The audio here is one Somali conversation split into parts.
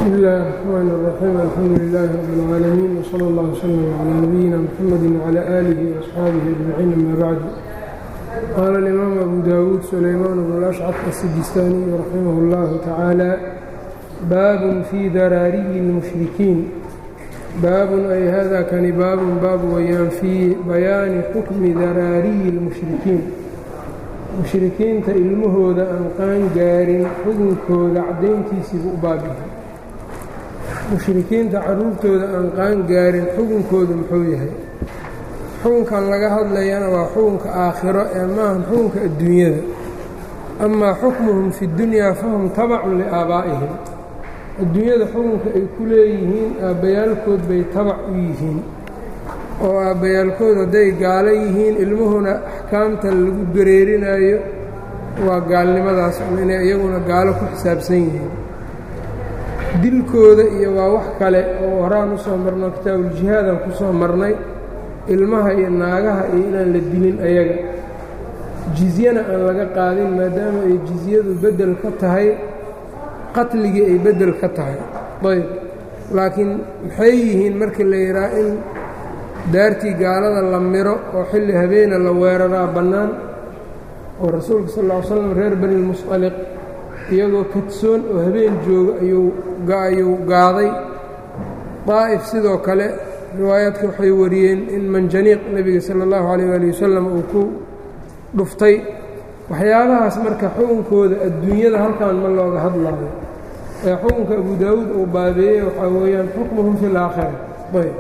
بsم الlh الرحmn الرحيم الحamdu للh رب العاalمين وصلى اllه وsلم عlى نبيina mحamd وعlى آlih وأصxaabihi أجمعيin amا bعd qاla الإmاam أbu dawuud سulayman بن الأشcط السجistاniي رaximه الlه taعaalى bab fي daraariyi الmuشhrikiin baabun ay hada kani baabun baab weyaan fii bayaani xukmi daraariyi الmuشhrikiin mushrikiinta ilmahooda aan qaan gaarin xukunkooda caddayntiisiibu u baabyahay mushrikiinta carruurtooda aan qaan gaarin xukunkoodu muxuu yahay xukunkan laga hadlayana waa xukunka aakhiro ee maahan xukunka adduunyada amaa xukmuhum fi dunyaa fahum tabacun liaabaa'ihim adduunyada xukunka ay ku leeyihiin aabbayaalkood bay tabac u yihiin oo aabbayaalkood hadday gaalo yihiin ilmuhuna axkaamta lagu dareerinaayo waa gaalnimadaas ama inay iyaguna gaalo ku xisaabsan yihiin dilkooda iyo waa wax kale oo horaan u soo marno kitaabuuljihaadaan ku soo marnay ilmaha iyo naagaha iyo inaan la dilin ayaga jizyana aan laga qaadin maadaama ay jizyadu beddel ka tahay qatligii ay beddel ka tahay ayb laakiin maxay yihiin markii la yidhaha in daartii gaalada la miro oo xilli habeena la weeraraa bannaan oo rasuulka sal ll ly slam reer bani lmusqaliq iyagoo kadsoon oo habeen jooga ayuu gaaday daa'if sidoo kale riwaayaadka waxay wariyeen in manjaniiq nebiga sala allahu calayh waali wasalam uu ku dhuftay waxyaabahaas marka xukunkooda adduunyada halkan ma looga hadlaayo ee xukunka abu daawuud uu baabeeyey waxaa weeyaan xukmuhum fi laakhira ayb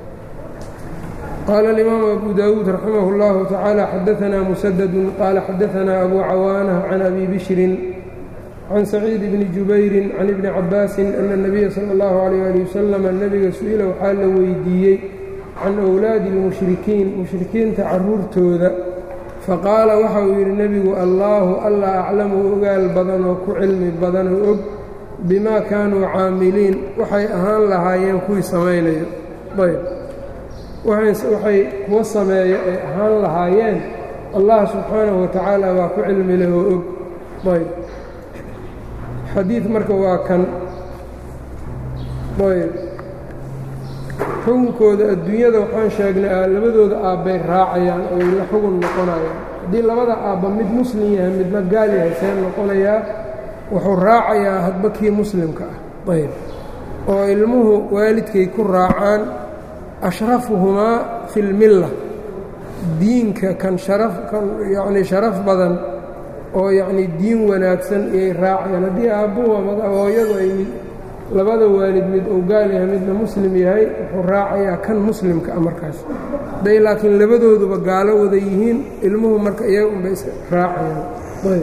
qال الإmام أbو dاود رحimه الله تaعالى xdثna مسدد qال xdثna أbو cawاnة عن أbي بشhر عن سعيid بن جubayr عن iبن cabاasi أن النبya slى الlه عليه لي وsلم nebiga su-ila waxaa la weydiiyey can أwlaadi الmuشhrikiin muشhrikiinta caruurtooda faqaala waxa uu yidhi nebigu allaahu alla aclamu ogaal badan oo ku cilmi badan oo og bima kaanuu caamiliin waxay ahaan lahaayeen kuwii samaynayo ayb waxay kuwa sameeyo ay ahaan lahaayeen allah subxaanahu watacaala waa ku cilmi leh oo og ayb xadiid marka waa kan ayb xukunkooda adduunyada waxaan sheegnay labadooda aabbay raacayaan oo ay la xugun noqonayaan haddii labada aabba mid muslim yahay midna gaal yahay see noqonayaa wuxuu raacayaa hadba kii muslimka ah ayb oo ilmuhu waalidkay ku raacaan ashrafuhumaa fi lmilla diinka kan sharaf kan yacnii sharaf badan oo yacnii diin wanaagsan iyay raacayaan haddii aabbuhu ama hooyadu ay labada waalid mid uu gaal yahay midna muslim yahay wuxuu raacayaa kan muslimka ah markaas hadday laakiin labadooduba gaalo wada yihiin ilmuhu marka iyaga unbay is raacayaan ayb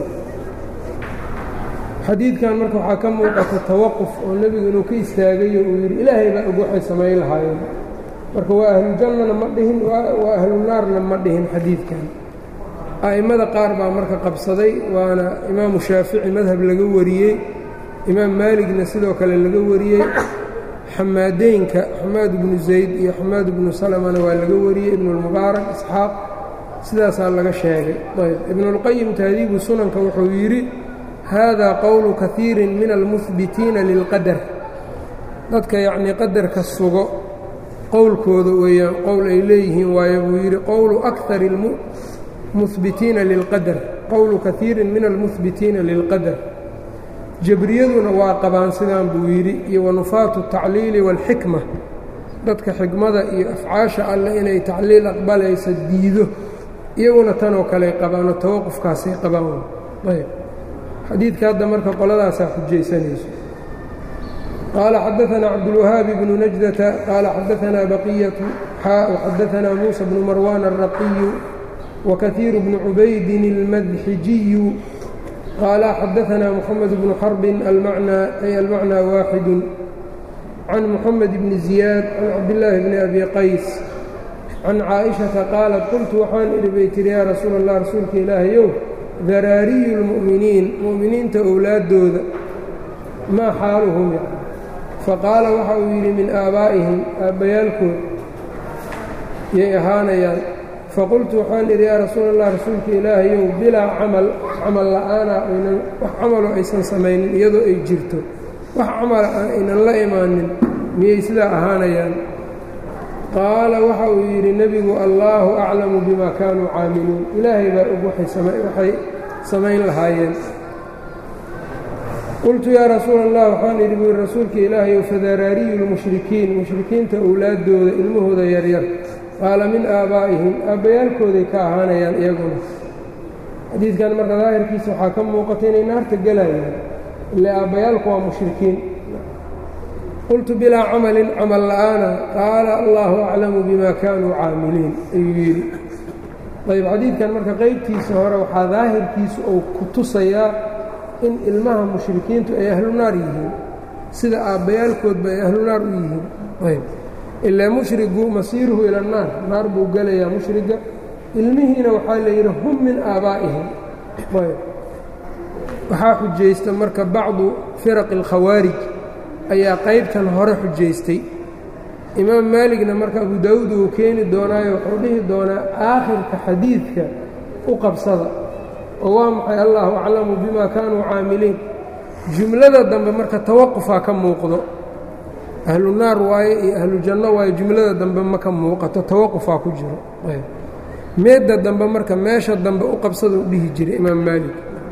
xadiidkan marka waxaa ka muuqata tawaquf oo nebigu inuu ka istaagayo uu yidhi ilaahay baa og waxay samayn lahaayeen marka waa ahlujannana ma dhihin waa ahlunaarna ma dhihin xadiidkan a'immada qaar baa marka qabsaday waana imaamu shaafici madhab laga wariyey imaam maaligna sidoo kale laga wariyey xamaadeynka xamaad ibnu zayd iyo xamaad ibnu salamana waa laga wariyey ibnulmubaarak isxaaq sidaasaa laga sheegay ayb ibnulqayim tahdiibu sunanka wuxuu yidhi hada qowlu kaiirin min almuhbitiina lilqadar dadka yacnii qadarka sugo qowlkooda weeyaan qowl ay leeyihiin waayo buu yidhi qowlu akar muhbitiina lilqadar qowlu kaiirin min almuhbitiina lilqadar jabriyaduna waa qabaan sidaan buu yidhi iyo wanufaatu tacliili waalxikma dadka xikmada iyo afcaasha alleh inay tacliil aqbalaysa diido iyaguna tanoo kale qabaanoo tawaqufkaasay qabaan ayb xadiidka hadda marka qoladaasaa xujaysanayso qaala xadaثna cabdالwahaabi bnu najdata qaala xadaثna baqiyaةu xaa xadaثna muuسى bnu marwan الraqiyu وkaثiir bnu cubaydin الmadxijiyu qaala xadaثna mxamed bnu xarbin almacnى ay almacnى waaxidu can muxamed bni ziyaad can cabdillaahi bni abi qays can caaئiشhaةa qaalat qultu waxaan idhi bay tihi yaa rasuul الlah rasuulka ilaahayow daraariyu اlmu'miniin mu'miniinta owlaaddooda maa xaaluhum yani faqaala waxa uu yidhi min aabaa'ihim aabbayaalkood yay ahaanayaan faqultu waxaan idhi yaa rasuul allah rasuulka ilaahayow bilaa camal camal la'aana aynan wax camaloo aysan samaynin iyadoo ay jirto wax camala aynan la imaanin miyay sidaa ahaanayaan qaala waxa uu yidhi nebigu allaahu aclamu bima kaanuu caamiluun ilaahay baa og waxay samayn lahaayeen qultu yaa rasuula allah waxaan idhi buuri rasuulka ilaahayow fadaraariyu lmushrikiin mushrikiinta owlaaddooda ilmahooda yaryar qaala min aabaa'ihim aabbayaalkooday ka ahaanayaan iyaguna xadiidkan marka daahirkiisa waxaa ka muuqata inay naarta gelayaan ile aabbayaalku waa mushrikiin qultu bilaa camalin camal la'aana qaala allaahu aclamu bima kaanuu caamiliin ayuu yidhi ayb xadiidkan marka qeybtiisa hore waxaa daahirkiisa uu ku tusayaa in ilmaha mushrikiintu ay ahlu naar yihiin sida aabbayaalkoodba ay ahlu naar u yihiin ayb ilaa mushrigu masiiruhu ila annaar naar buu gelayaa mushriga ilmihiina waxaa la yidhi hum min aabaa'ihim ayb waxaa xujaysta marka bacdu firaqi alkhawaarij ayaa qaybtan hore xujaystay imaam maaligna marka abu daawuud uu keeni doonaayo wuxuu dhihi doonaa aakhirka xadiidka u qabsada oo waa maxay allahu aclamu bima kaanuu caamiliin jumlada dambe marka tawaqufaa ka muuqdo ahlu naar waaye iyo ahlu janno waaye jumlada dambe ma ka muuqato tawaqufaa ku jiro meedda dambe marka meesha dambe u qabsada u dhihi jiray imaam maalik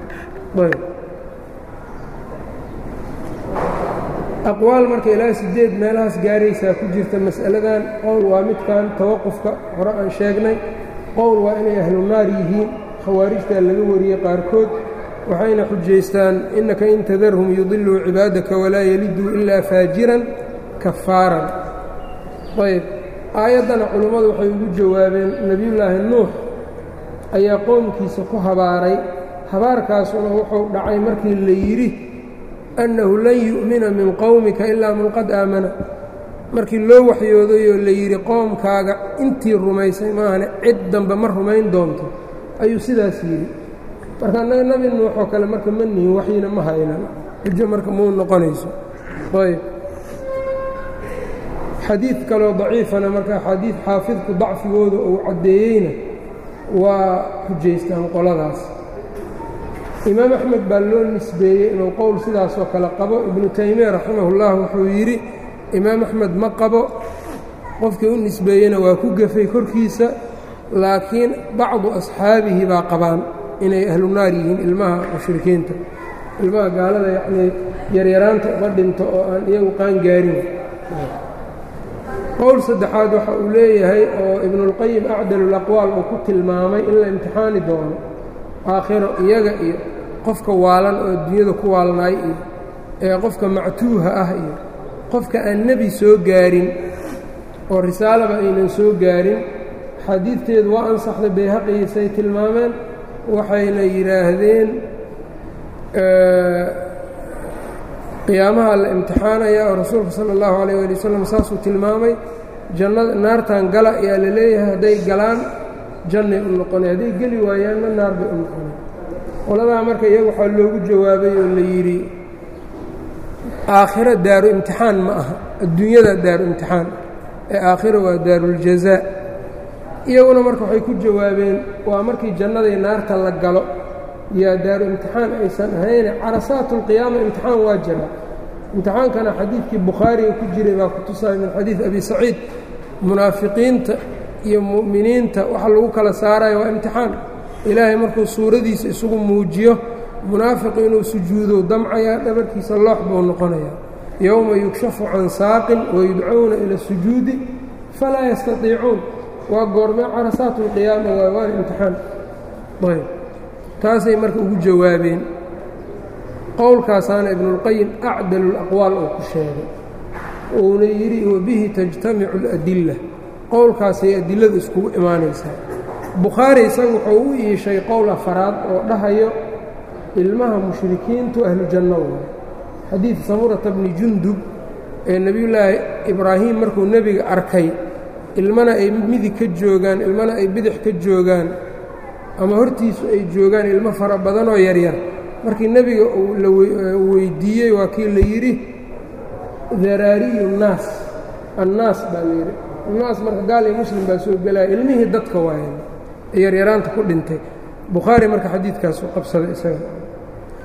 aqwaal marka ilaa sideed meelahaas gaaraysaa ku jirta mas'aladan qowl waa midkan tawaqufka hore aan sheegnay qowl waa inay ahlu naar yihiin khawaarijtaa laga wariyey qaarkood waxayna xujaystaan innaka in tadarhum yudiluu cibaadaka walaa yaliduu ilaa faajiran kafaaran ayb aayaddana culummadu waxay ugu jawaabeen nebiyullaahi nuux ayaa qoomkiisa ku habaaray habaarkaasuna wuxuu dhacay markii la yidhi annahu lan yu'mina min qowmika ilaa man qad aamana markii loo waxyoodayoo la yidhi qoomkaaga intii rumaysay maahane cid dambe ma rumayn doonto ayuu sidaas yidhi marka annaga nebi nuuxoo kale marka ma nihin waxyina ma haynan xujo marka muu noqonayso ayb xadiid kaloo daciifana marka axaadiid xaafidku dacfigooda uu caddeeyeyna waa xujaystaan qoladaas imaam axmed baa loo nisbeeyey inuu qowl sidaasoo kale qabo ibnu taymiya raximahullah wuxuu yidhi imaam axmed ma qabo qofkii u nisbeeyeyna waa ku gafay korkiisa laakiin bacdu asxaabihi baa qabaan inay ahlu naar yihiin ilmaha mushrikiinta ilmaha gaalada yacnii yaryaraanta uga dhinto oo aan iyagu qaan gaarin qowl saddexaad waxa uu leeyahay oo ibnuulqayim acdalulaqwaal uu ku tilmaamay in la imtixaani doono aakhiro iyaga iyo qofka waalan oo adduunyada ku waalnaay iyo ee qofka mactuuha ah iyo qofka aan nebi soo gaarin oo risaalaba aynan soo gaarin xadiidteedu waa ansaxday bayhaqiisay tilmaameen waxayna yidhaahdeen qiyaamaha la imtixaanaya oo rasuulka sala allahu calayh waali wasalam saasuu tilmaamay jannada naartan gala ayaa la leeyahay hadday galaan jannay u noqonay hadday geli waayaanna naar bay u noqonay qoladaa marka iyaga waxaa loogu jawaabay oo la yidhi aakhiro daaru imtixaan ma aha adduunyada daaru imtixaan ee aakhiro waa daaruljazaa iyaguna marka waxay ku jawaabeen waa markii jannaday naarta la galo yaa daaru imtixaan aysan ahayne carasaatulqiyaama imtixaan waa jira imtixaankana xadiidkii bukhaariga ku jiray baa ku tusaya min xadiid abi saciid munaafiqiinta iyo mu'miniinta waxa lagu kala saarayo waa imtixaan ilaahay markuu suuradiisa isugu muujiyo munaafiqu inuu sujuudo damcayaa dhabarkiisa loox buu noqonayaa yowma yugshafu can saaqin wayudcowna ila sujuudi falaa yastatiicuun waa goormee carasaat اlqiyaama waa waana imtixaan ayb taasay marka ugu jawaabeen qowlkaasaana ibnuاlqayim acdalu اlaqwaal oo ku sheegay uuna yidhi wabihi tajtamicu اladila qowlkaasay adiladu iskugu imaanaysaa bukhaari isagu wuxuu u iishay qowl afaraad oo dhahayo ilmaha mushrikiintu ahlu janno waay xadiid samurata bni jundub ee nebiyullaahi ibraahim markuu nebiga arkay ilmana ay midig ka joogaan ilmana ay bidix ka joogaan ama hortiisu ay joogaan ilmo fara badanoo yaryar markii nebiga uu la weydiiyey waa kii la yidhi daraariyu nnaas annaas baa la yidhi annaas marka gaal iyo muslim baa soo gelaya ilmihii dadka waayan ee yaryaraanta ku dhintay bukhaari marka xadiidkaas u qabsaday isaga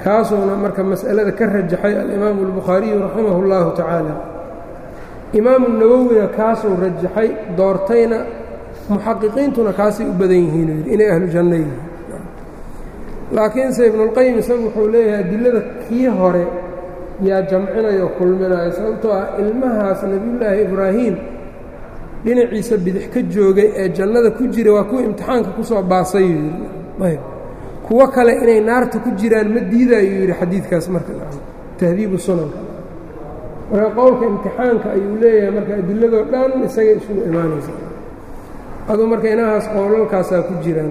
kaasuuna marka mas'alada ka rajaxay alimaamu albukhaariyu raximah اllahu tacaala imaamu nawowina kaasuu rajaxay doortayna muxaqiqiintuna kaasay u badan yihiin yidhi inay ahlu janno yihiin laakiinse ibnulqayim isagu wuxuu leeyahay adilada kii hore yaa jamcinaya oo kulminaya sababtoo ah ilmahaas nebiyullaahi ibraahim dhinaciisa bidix ka joogay ee jannada ku jira waa kuwa imtixaanka ku soo baasay yuu yidhi kuwo kale inay naarta ku jiraan ma diidayuu yidhi xadiidkaas marka tahdiibu sunanka marka qowlka imtixaanka ayuu leeyahay marka adiladoo dhan isagay isugu imaanaysa aduu marka inahaas qowlalkaasaa ku jiraan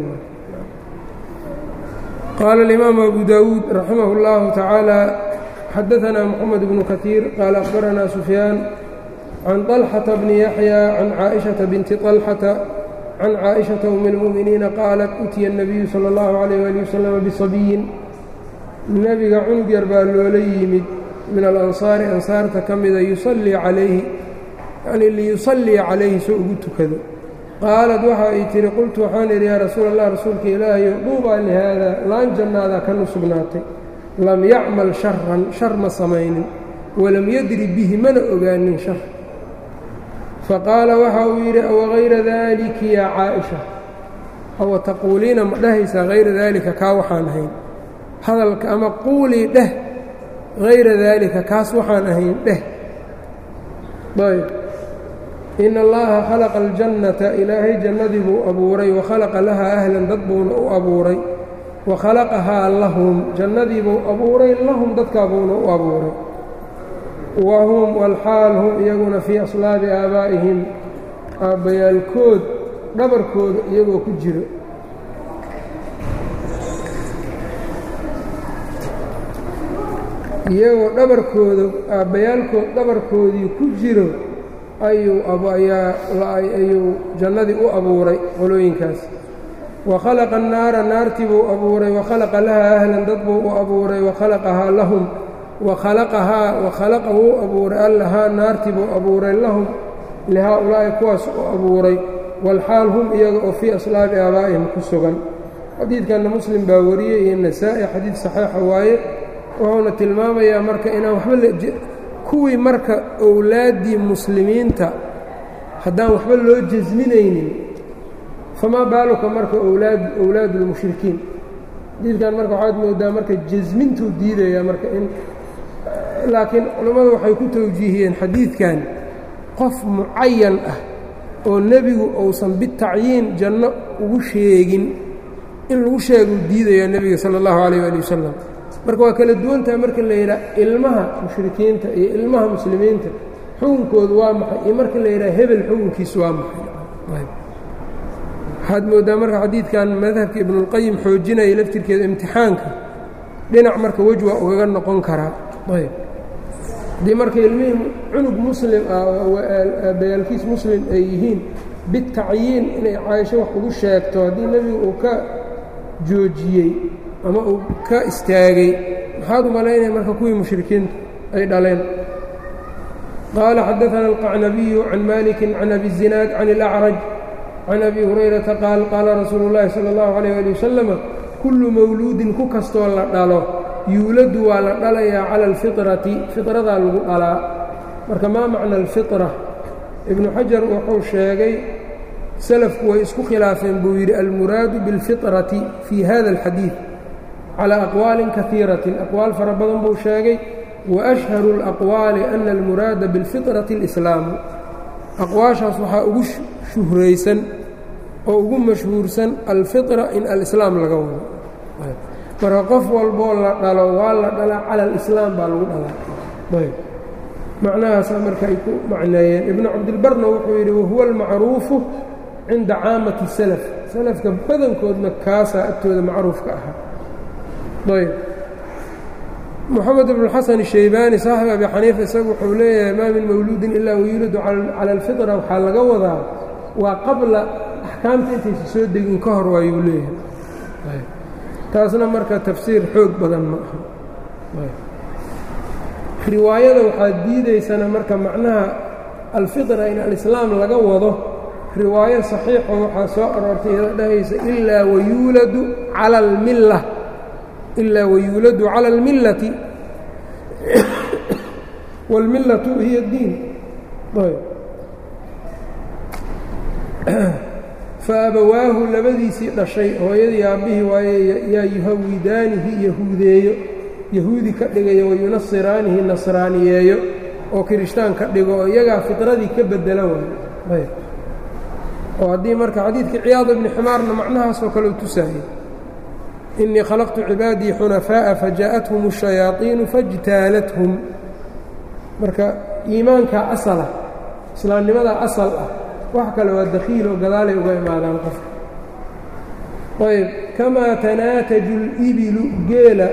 qaala alimaamu abu daawuud raximah اllahu tacaala xadaanaa moxamed bnu kaiir qaala akhbaranaa sufyaan can طalxata bni yaxya can caaئiشhaةa binti طalxata can caaئiشhaةa um اlmu'miniina qaalat utiya الnabiyu salى اllahu عalayh ali waslama bisabiyin nebiga cunug yar baa loola yimid min alansaari ansaarta ka mida yusallii calayhi yanii liyusallii calayhi soo ugu tukado qaalad waxa ay tihi qultu waxaan idhi yaa rasuul allah rasuulka ilaahayo dhuubaa lihaada laan jannaadaa kan u sugnaatay lam yacmal sharan shar ma samaynin walam yadri bihi mana ogaanin shar faqaala waxa uu yidhi awagayra daaliki yaa caaئisha awa taquuliina ma dhahaysaa hayra daalika kaa waxaan ahayn hadalka ama quulii dheh hayra daalika kaas waxaan ahayn dheh ayb in allaha khalaqa aljannata ilaahay jannadii buu abuuray wa khalaqa lahaa ahlan dad buuna u abuuray wa khalaqahaa lahum jannadii buu abuuray lahum dadkaa buuna u abuuray wa hum walxaal hum iyaguna fii aslaabi aabaa'ihim aabbayaalkood dhabarkooda iyagoo ku jiro iyagoo dhabarkooda aabbayaalkood dhabarkoodii ku jiro ayuu ayuu jannadii u abuuray qolooyinkaas wa khalaqa annaara naartii buu abuuray wa khalaqa lahaa ahlan dad buu u abuuray wa khalaqahaa lahum wa khalaqahaa wa khalaqa wuu abuuray allahaa naartii buu abuuray lahum lihaa-ulaa'i kuwaas u abuuray walxaal hum iyaga oo fii aslaabi aabaa'ihim ku sugan xadiidkanna muslim baa wariyey iyo nasaa'i xadiid saxiixa waaye wuxuuna tilmaamayaa marka inaan waxba kuwii marka owlaaddii muslimiinta haddaan waxba loo jasminaynin famaa baaluka marka owlaad owlaadu lmushrikiin xadiidkan marka waxaad moodaa marka jasmintuu diidayaa marka in laakiin culammadu waxay ku tawjiihiyeen xadiidkan qof mucayan ah oo nebigu uusan bitacyiin janno ugu sheegin in lagu sheeguu diidayaa nebiga sala allahu calayh ali wasalam marka waa kala duwantaha marka la yidhaha ilmaha mushrikiinta iyo ilmaha muslimiinta xukunkoodu waa maxay iyo marka la yidhaha hebel xukunkiisu waa maxay waxaad mooddaa marka xadiidkan madhabka ibnuulqayim xoojinaya laftirkeeda imtixaanka dhinac marka wej waa ugaga noqon karaa ayb haddii marka ilmihii cunug muslim ah bayaalkiis muslim ay yihiin bitacyiin inay caaisho wax ugu sheegto haddii nebigu uu ka joojiyey ama uu ka istaagay maxaad u malaynaya marka kuwii mushrikiintu ay dhaleen qaala xadaثana الqacnabiyu can maliki can abi الzinaad can اlأcraj can abi hurayrata qaal qaala rasuulu اllahi salى اllahu عalيyه ali wasalama kullu mawluudin ku kastoo la dhalo yuuladu waa la dhalayaa cala alfiطrati fiطradaa lagu dhalaa marka maa macna alfiطra ibnu xajar wuxuu sheegay salafku way isku khilaafeen buu yidhi almuraadu biاlfiطrati fii hada اlxadiid calى aqwaalin kaiiratin aqwaal fara badan buu sheegay waashharu اlaqwaali ana almuraada biاlfiطrati اlislaamu aqwaashaas waxaa ugu shuhraysan oo ugu mashhuursan alfiطra in alislaam laga wado marka qof walboo la dhalo waa la dhalaa cala alislaam baa lagu dhalaa ayb macnahaasaa marka ay ku macneeyeen ibnu cabdilbarna wuxuu yidhi wahuwa almacruufu cinda caamati salaf salafka badankoodna kaasaa agtooda macruufka ahaa ayb moxamed ibnu xasan shaybaani saaxib abi xaniifa isagu wuxuu leeyahay maa min mawluudin ilaa wayuladu cala alfitra waxaa laga wadaa waa qabla axkaamta intaysa soo degin ka hor waayuu leeyahay taasna marka tafsiir xoog badan ma aha riwaayada waxaa diidaysana marka macnaha alfitra in alislaam laga wado riwaayo saxiixo waxaa soo aroortay iyada dhahaysa ilaa wayuuladu cala almilla ilaa wayuuladu cala اlmillati wاlmillatu hiya اddiin faabawaahu labadiisii dhashay hooyadii aabbihii waaye yaa yuhawidaanihi yahuudeeyo yahuudi ka dhigayo wayunasiraanihi nasraaniyeeyo oo kirishtaan ka dhigo oo iyagaa fitradii ka bedela waayo oo haddii marka xadiidkii ciyaad ibni ximaarna macnahaasoo kale u tusaayey innii khalaqtu cibaadii xunafaa'a fajaa'athum الshayaaطiinu fاjtaalathum marka iimaankaa asala islaamnimadaa asal ah wax kale waa dakhiil oo gadaalay uga imaadaan qofka ayb kamaa tanaataju اlibilu geela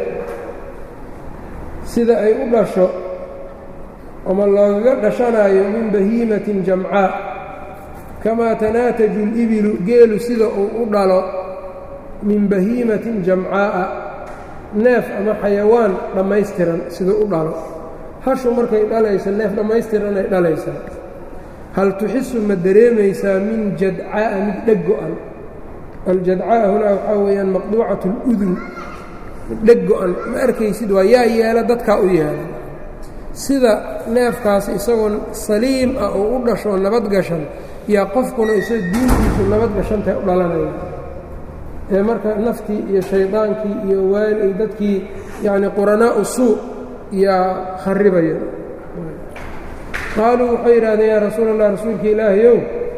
sida ay u dhasho ama loogaga dhashanaayo min bahiimatin jamcaa kamaa tanaataju اlibilu geelu sida uu u dhalo min bahiimatin jamcaa'a neef ama xayawaan dhammaystiran siduu u dhalo hashu markay dhalayso neef dhammaystiran ay dhalaysaa hal tuxisu ma dareemaysaa min jadcaa'a mid dheg go-an aljadcaa'a hunaa waxaa weeyaan maqduucat اludun mid dheg go-an ma arkaysid waa yaa yeela dadkaa u yeela sida neefkaas isagoo saliim ah oo u dhashoo nabad gashan yaa qofkuna isagoo diintiisu nabad gashantahay u dhalanaya ee marka naftii iyo shaydaankii iyo waali dadkii yacni quranaa'u suu yaa kharibaya qaaluu waxay yidhahdeen yaa rasuul allah rasuulka ilaahayow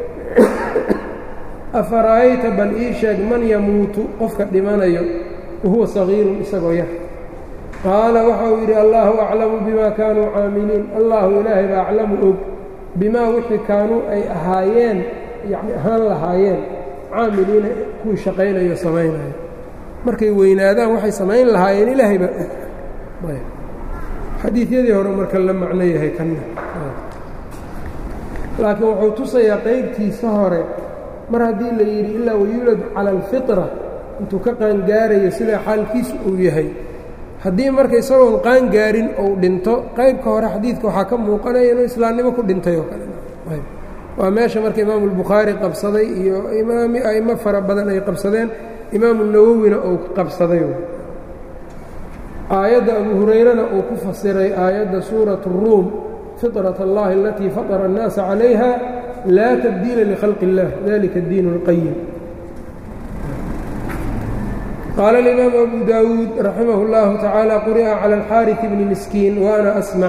afara'ayta bal ii sheeg man yamuutu qofka dhimanayo wahuwa sagiirun isagoo yar qaala waxa uu yidhi allaahu aclamu bimaa kaanuu caamiliin allahu ilaahay baa aclamu og bimaa wixii kaanuu ay ahaayeen yani ahaan lahaayeen caamiliina kuwii shaqaynayo samaynayo markay weynaadaan waxay samayn lahaayeen ilaahay baa og xadiidyadii hore marka la macno yahay kanna laakiin wuxuu tusayaa qaybtiisa hore mar haddii la yidhi ilaa wayuulad cala alfitra intuu ka qaangaarayo sidaa xaalkiisu uu yahay haddii marka isagoon qaangaarin uu dhinto qaybka hore xadiidka waxaa ka muuqanaya inuu islaamnimo ku dhintay oo kale waa meesha marka imaamu albukhaari qabsaday iyo imaami a'imo fara badan ay qabsadeen imaamu nawowina uu qabsaday aayadda abu hurayrana uu ku fasiray aayadda suurat الruum fiطraة اllahi alatii faطra الnaasa calayha laa tabdiila likhalqi اllah dalika اddiin اlqayim qaala اlimaamu abu dawuud raximah اllahu tacaala quri'a calى اlxaariث bni miskiin waana asmac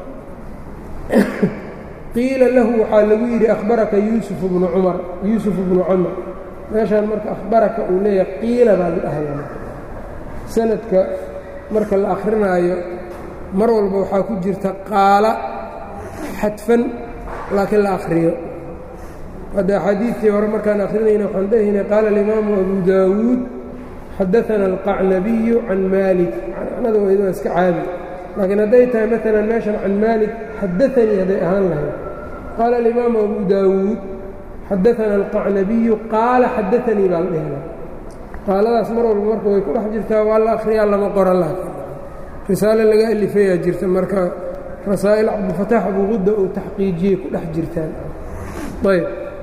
qiila lahu waxaa lagu yidhi akhbaraka yuusuf bnu cumar yuusuf bnu camr meeshaan marka akhbaraka uu leeyahay qiila baa la dhahaya sanadka marka la akhrinaayo mar walba waxaa ku jirta qaala xadfan laakiin la akhriyo hadda axaadiidtii hore markaan akhrinayna waxaan dhehaynay qaala alimaamu abu daawuud xadaana alqacnabiyu can maalik macnada weyda waa iska caadi laakiin hadday tahay maalan meeshan can maalik xadaanii hadday ahaan lahayd qaala alimaamu abu daawuud xadaana alqacnabiyu qaala xadaanii baa la dhehla qaaladaas mar walba marka way ku dhex jirtaa waa la akhriyaa lama qora laakiin risaale laga alifayaa jirta marka rasaa'il cabdilfataax abuqudda uu taxqiijiyey ku dhex jirtaan ayb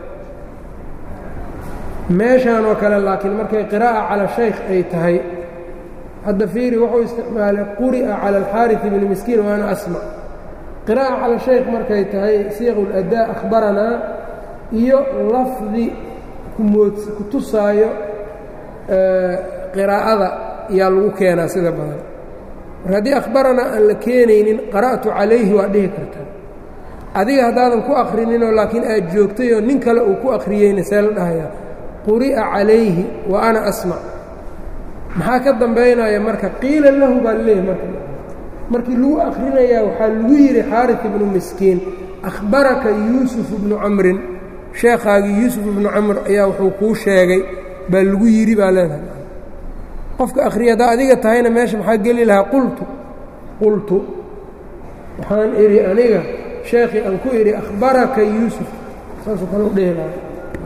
meeshaan oo kale laakiin markay qiraa'a cala shaykh ay tahay hadda fiiri wuxuu isticmaalay quri'a cala alxaariث bni miskiin waana asmac qiraa'a cala shaykh markay tahay siiq اladaa akhbaranaa iyo lafdi kumood ku tusaayo qiraa'ada yaa lagu keenaa sida badan mar haddii akhbaranaa aan la keenaynin qara'tu calayhi waa dhihi kartaa adiga haddaadan ku akhrininoo laakiin aad joogtayoo nin kale uu ku akhriyeyna see la dhahayaa quri'a calayhi wa ana asmac maxaa ka dambaynaya marka qiila lahu baa laleeyahy marka markii lagu akhrinayaa waxaa lagu yidhi xaaris ibnu miskiin akhbaraka yuusuf ibnu camrin sheekhaagii yuusuf ibnu camr ayaa wuxuu kuu sheegay baa lagu yidhi baa leedahay qofka akhriya haddaa adiga tahayna meesha maxaa geli lahaa qultu qultu waxaan idhi aniga sheekhii aan ku idhi akhbaraka yuusuf saasuu kale u dhehi lahaa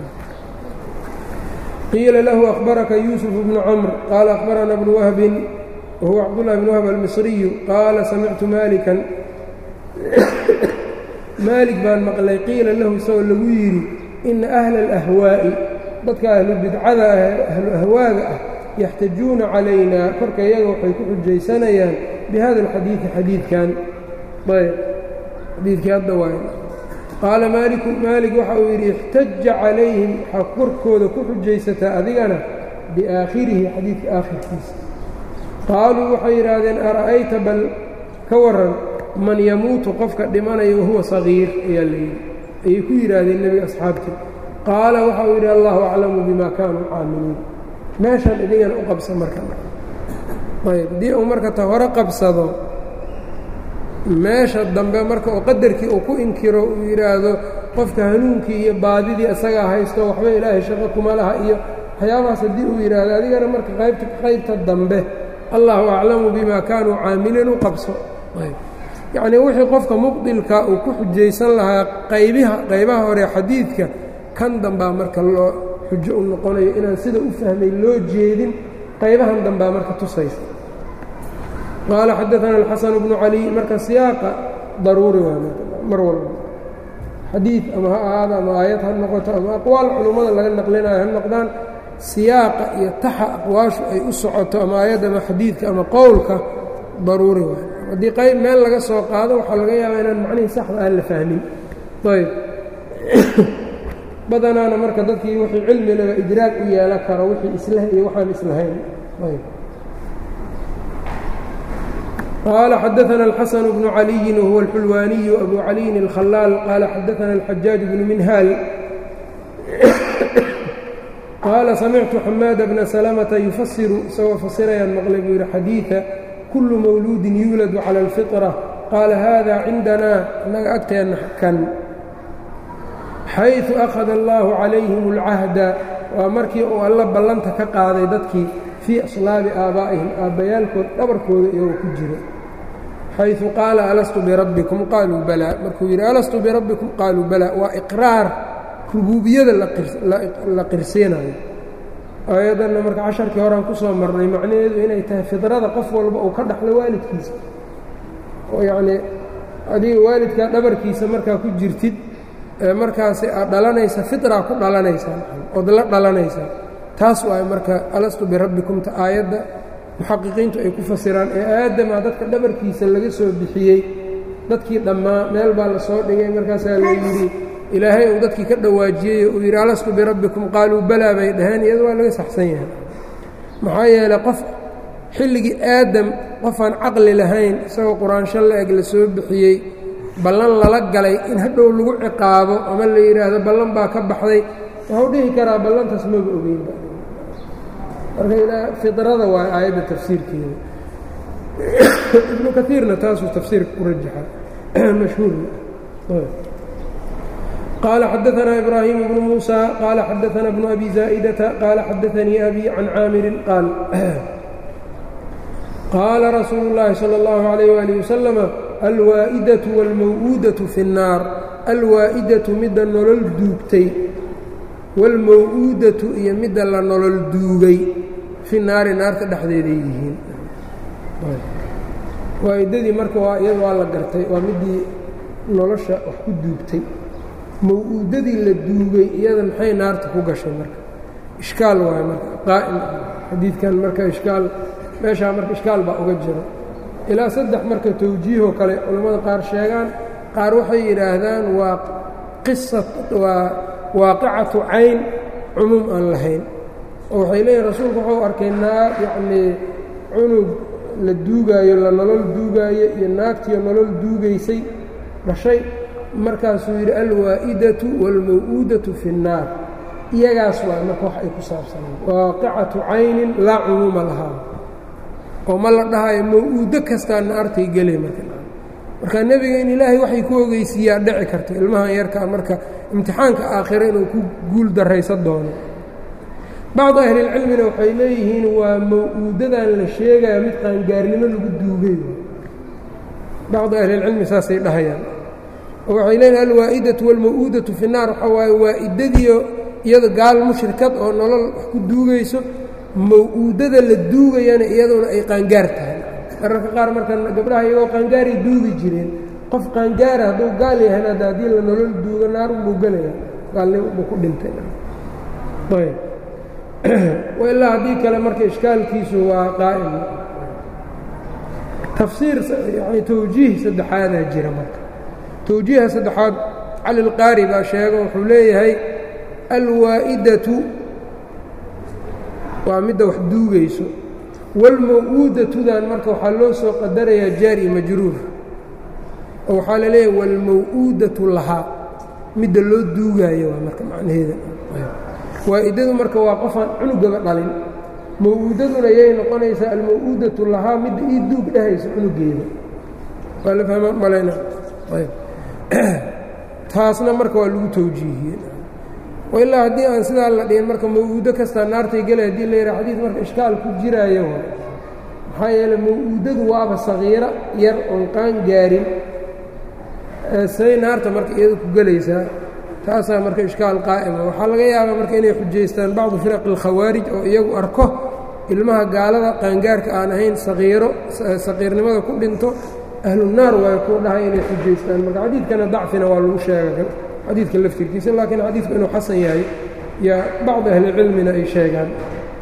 qiila lahu akhbaraka yuusuf bnu camr qaala akhbarana bnu wahbin wahuwa cabdullahi bn wahb almisriyu qaala samictu maalikan maalik baan maqlay qiila lahu isagoo lagu yidhi ina ahla alahwaa'i dadka ahlu bidcada ah ahlu ahwaaga ah yaxtajuuna calayna korka iyaga waxay ku xujaysanayaan bihada alxadiidi xadiidkan ayb xadiidkii hadda waay qaala maaliku maalik waxa uu yidhi ixtaja calayhim waxaa korkooda ku xujaysataa adigana biaakhirihi xadiidka aakhirkiisa qaaluu waxay yidhaahdeen ara'ayta bal ka waran man yamuutu qofka dhimanayo wahuwa sagiir ayaa layidhi ayay ku yidhaahdeen nebiga asxaabtii qaala waxa uu yidhi allahu aclamu bima kaanuu caamiliin meeshan idigana u qabsa marka ayb haddii uu marka ta hore qabsado meesha dambe marka uu qadarkii uu ku inkiro uu yidhaahdo qofka hanuunkii iyo baadidii isagaa haysto waxba ilaahay shaqo kuma laha iyo waxyaabahaas haddii uu yidhaahdo adigana marka qaybta qaybta dambe allahu aclamu bima kaanuu caamiliin u qabso yacnii wixii qofka muqdilka uu ku xujaysan lahaa qaybiha qaybaha hore xadiidka kan dambaa marka loo xujo u noqonayo inaan sida u fahmay loo jeedin qaybahan dambaa marka tusaysa qaala xadaana alxasan bnu cali marka siyaaqa daruuri waa mar walba xadiid ama ha ahaado ama aayad ha noqoto ama aqwaal culummada laga naqlinayo ha noqdaan siyaaqa iyo taxa aqwaashu ay u socoto ama aayad ama xadiidka ama qowlka daruuri waay haddii qayb meel laga soo qaado waxaa laga yaabaa inaan macnihii saxda aan la fahmin ayb badanaana marka dadkii wixii cilmi laga idraag u yeelan karo wixii islah iyo waxaan islahayn ayb qaala xadaana alxasan bnu caliyin wahuwa alxulwaaniyu abu caliyin اlkhalaal qaala xadaana alxajaaj bnu minhaal qaala samictu xamaada bna salamata yufasiru isagoo fasirayaan maqlay buu yidhi xadiida kullu mawluudin yuuladu cala alfitra qaala hada cindanaa annaga agteenna kan xayثu akhada allaahu calayhim اlcahda waa markii uu alla ballanta ka qaaday dadkii fii aslaabi aabaa'ihim aabbayaalkood dhabarkooda iyagoo ku jira xayثu qaala alastu birabbikum qaaluu balaa markuu yidhi alastu birabbikum qaaluu balaa waa iqraar rubuubiyada la qirsiinayo aayaddanna marka casharkii horaan ku soo marnay macnaheedu inay tahay fidrada qof walba uu ka dhaxlo waalidkiisa oo yacnii adiga waalidkaa dhabarkiisa markaa ku jirtid markaasi aad dhalanaysa fitraa ku dhalanaysaa ood la dhalanaysaa taas waay marka alastu birabbikumta aayadda muxaqiqiintu ay ku fasiraan ee aadamaa dadka dhabarkiisa laga soo bixiyey dadkii dhammaa meel baa la soo dhigay markaasaa la yidhi ilaahay uu dadkii ka dhawaajiyey uu yidhi alastu birabbikum qaaluu balaa bay dhaheen iyada waa laga saxsan yahay maxaa yeelay qof xilligii aadam qofaan caqli lahayn isagoo qur-aansho la eg la soo bixiyey ballan lala galay in hadhow lagu ciqaabo ama la yidhaahdo ballan baa ka baxday wuxuu dhihi karaa ballantaas maba ogeynba marka ilaa fidrada waa aayadda tafsiirkeeda ibnu kaiirna taasuu tafsiirka ku rajaxa mashhuurna qaala xadaanaa ibraahiim bnu muusa qaala xadaanaa bnu abi zaa'idata qaala xadaanii abi can caamirin qaal qaala rasuulu اllaahi salى اllahu عalayh waalih wasalama alwaa'idatu wاlmaw'uudatu fi الnaar alwaa'idatu midda nolol duugtay wاlmaw'uudatu iyo midda la nolol duugay fi naari naarta dhexdeeday yihiin waa'idadii marka waa iyada waa la gartay waa middii nolosha wax ku duugtay maw-uudadii la duugay iyada maxay naarta ku gashay marka ishkaal waayo marka qaa'im xadiidkan marka ishkaal meeshaa marka ishkaal baa uga jira ilaa saddex marka tawjiihoo kale culammada qaar sheegaan qaar waxay yidhaahdaan waa qisa waa waaqicatu cayn cumuum aan lahayn oo waxay leeyihin rasuulku wuxuu arkay naar yacnii cunug la duugaayo la nolol duugaayo iyo naagtiyo nolol duugaysay dhashay markaasuu yidhi alwaa'idatu waalmaw-uudatu fi اnnaar iyagaas waa marka wax ay ku saabsaneen waaqicatu caynin laa cumuuma lahaa oo ma la dhahayo maw-uudo kastaa naartay gelay marka marka nebiga in ilaahay waxay ku ogeysiiyaa dhici karto ilmahan yarkaa marka imtixaanka aakhire inuu ku guul darraysan doono bacdu ahlilcilmina waxay leeyihiin waa maw-uudadan la sheegaya mid qaangaarnimo lagu duugay bacdu ahlilcilmi saasay dhahayaan oo waxay leeyihin alwaa'idatu waalmaw-uudatu fi naar waxaa waaye waa'idadiio iyado gaal mushrikad oo nolol wax ku duugayso maw-uudada la duugayana iyaduna ay qaangaar tahay mararka qaar marka gabdhaha iyagoo qaangaaray duugi jireen qof qaangaara hadduu gaal yahan hadda haddii la nolol duugo naar unbuu gelaya gaalnimo buu ku dhintay ayb ilaa haddii kale marka ishkaalkiisu waa qaa'im tafsiir yani towjiih saddexaadaa jira marka towjiiha saddexaad cali lqaari baa sheego wuxuu leeyahay alwaa'idatu waa midda wax duugayso walmaw-uudatudan marka waxaa loo soo qadarayaa jaari majruur oo waxaa la leeyahay walmaw-uudatu lahaa midda loo duugaayo waa marka macnaheeda waa-idadu marka waa qofaan cunugaba dhalin maw-uudaduna yay noqonaysaa almaw-uudatu lahaa midda ii duug dhehaysa cunugeeda waa la fahma malayna taasna marka waa lagu towjiihiyey ilaa haddii aan sidaa la dhihin marka maw-uudo kastaa naartay gelay hadii la yidhaha xadiid marka ishkaal ku jiraayo maxaa yeele maw-uudadu waaba sagiiro yar oon qaan gaarin say naarta marka iyada ku gelaysaa taasaa marka ishkaal qaa'ima waxaa laga yaabaa marka inay xujaystaan bacdu firaqi alkhawaarij oo iyagu arko ilmaha gaalada qaangaarka aan ahayn saqiiro saqiirnimada ku dhinto ahlunaar waay ku dhahay inay xujaystaan marka xadiidkana dacfina waa lagu sheega xadiidka laftirkiisa laakiin xadiidku inuu xasan yahay yaa bacdi ahlicilmina ay sheegaan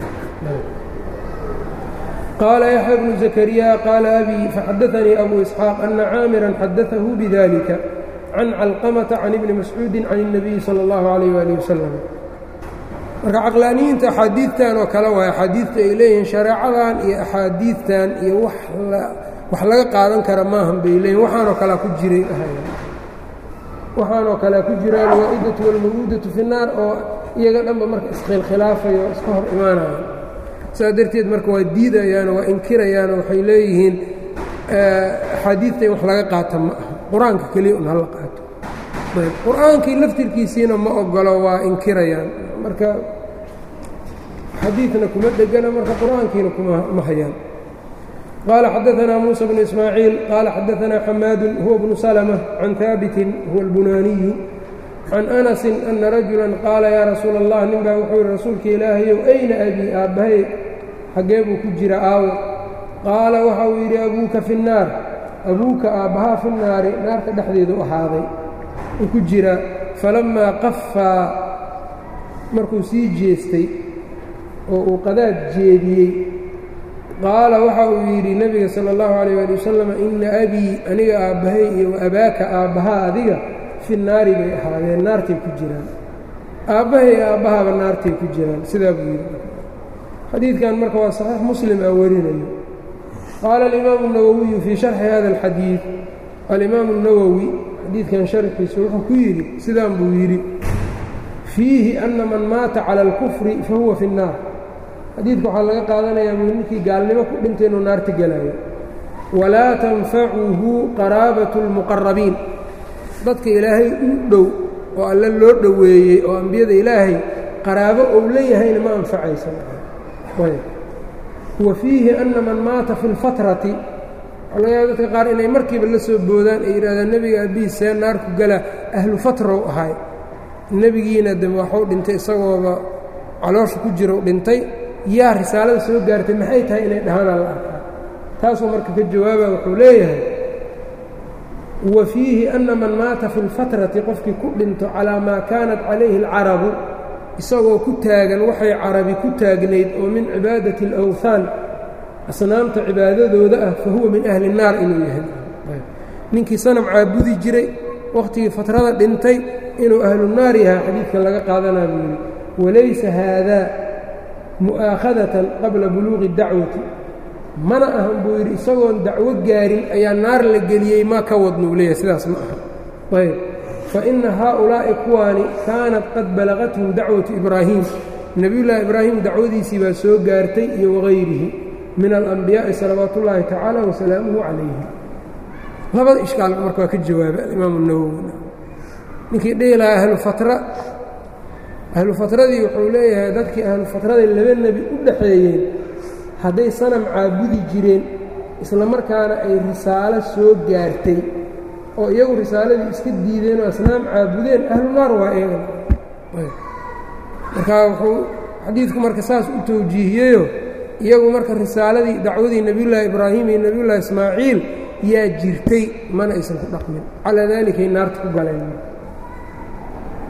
qaala yaxya bnu zakariya qaala abi faxadaanii abu isxaaq ana caamiran xadaahu bidalika can calqamata can ibni mascuudi can الnabiyi salى اllahu alayh wali wasalam marka caqlaaniyiinta axaadiidtan oo kale waay axaadiidta ay leeyihiin shareecadan iyo axaadiidtan iyo wax laga qaadan kara maahan bay leeyihin waxaanoo kalea ku jiray waxaanoo kalea ku jira alwaa'idatu walmawuudatu fi naar oo iyaga dhanba marka iskhilkhilaafayo o iska hor imaanaya saas darteed marka waa diidayaano waa inkirayaano waxay leeyihiin axaadiidta in wax laga qaata ma aha qur-aanka keliya un hala qaato ayb qur-aankii laftirkiisiina ma ogolo waa inkirayaan marka xadiidna kuma degana marka qur-aankiina kuma hayaan qaala xadaanaa muuسى bnu ismaaciil qaala xadaanaa xamaadu huwa bnu salmة can haabitin huwa اlbunaaniyu can anasi ana rajula qaala yaa rasuula اllah nin baa wuxuu yihi rasuulka ilaahayow ayna abii aabbahay xaggee buu ku jira aawo qaala waxa uu yidhi abuuka fi الnaar abuuka aabbahaa fi naari naarta dhexdeedu ahaaday uu ku jira falammaa qafaa markuu sii jeestay oo uu qadaad jeediyey qaala waxa uu yidhi nebiga sala allahu calayh ali wasalam inna abii aniga aabbahay iyo wa abaaka aabbahaa adiga fi naari bay ahaadeen naartay ku jiraan aabbahay iyo aabbahaaba naartay ku jiraan sidaa buu yidhi xadiidkan marka waa saxiix muslim aa warinayo qaala alimaamu اnawowiyu fii sharxi hada alxadiid alimaamu اnawowi xadiidkan sharxiisa wuxuu ku yidhi sidaan buu yidhi fiihi ana man maata cala اlkufri fahuwa fi الnaar xadiidka waxaa laga qaadanayaa buu ninkii gaalnimo ku dhintay inuu naarta gelayo walaa tanfacuhu qaraabatu اlmuqarabiin dadka ilaahay u dhow oo alle loo dhoweeyey oo ambiyada ilaahay qaraabo ou leeyahayna ma anfacaysa wa fiihi ana man maata fi اlfatrati waxaa laga yaaba dadka qaar inay markiiba la soo boodaan ay yidhahdaan nebiga abihi see naarku gala ahlu fatrow ahay nebigiina de waxuu dhintay isagooba caloosha ku jirou dhintay yaa risaalada soo gaartay maxay tahay inay dhahaanaa la arkaa taasuu marka ka jawaaba wuxuu leeyahay wa fiihi ana man maata fi اlfatrati qofkii ku dhinto calaa maa kaanat calayhi اlcarabu isagoo ku taagan waxay carabi ku taagnayd oo min cibaadati اlawthaan asnaamta cibaadadooda ah fa huwa min ahli الnaar inuu yahay ninkii sanam caabudi jiray wakhtigii fatrada dhintay inuu ahlunaar yahay xadiidkan laga qaadanaa buu yidhi walaysa haadaa mu'aakhadatan qabla buluuqi dacwati mana ahan buu yidhi isagoon dacwo gaarin ayaa naar la geliyey ma ka wadnuu leeyahay sidaas ma aha ayb fa inna haaulaa'i kuwaani kaanat qad balagathum dacwatu ibraahim nebiyullaahi ibraahim dacwadiisii baa soo gaartay iyo wagayrihi min alambiyaa'i salawaatu ullaahi tacaala wasalaamuhu calayhi labada ishkaal marka waa ka jawaabay alimaamu nawowi ninkii dhihi lahaa ahlufatra ahlu fatradii wuxuu leeyahay dadkii ahlu fatraday laba nebi u dhaxeeyeen hadday sanam caabudi jireen isla markaana ay risaalo soo gaartay oo iyagu risaaladii iska diideen oo asnaam caabudeen ahlu naar waa eegan markaa wuxuu xadiidku marka saas u tawjiihiyeyo iyagu marka risaaladii dacwadii nebiyullaahi ibraahim iyo nebiyullaahi ismaaciil yaa jirtay mana aysan ku dhaqmin calaa daalikay naarta ku galeen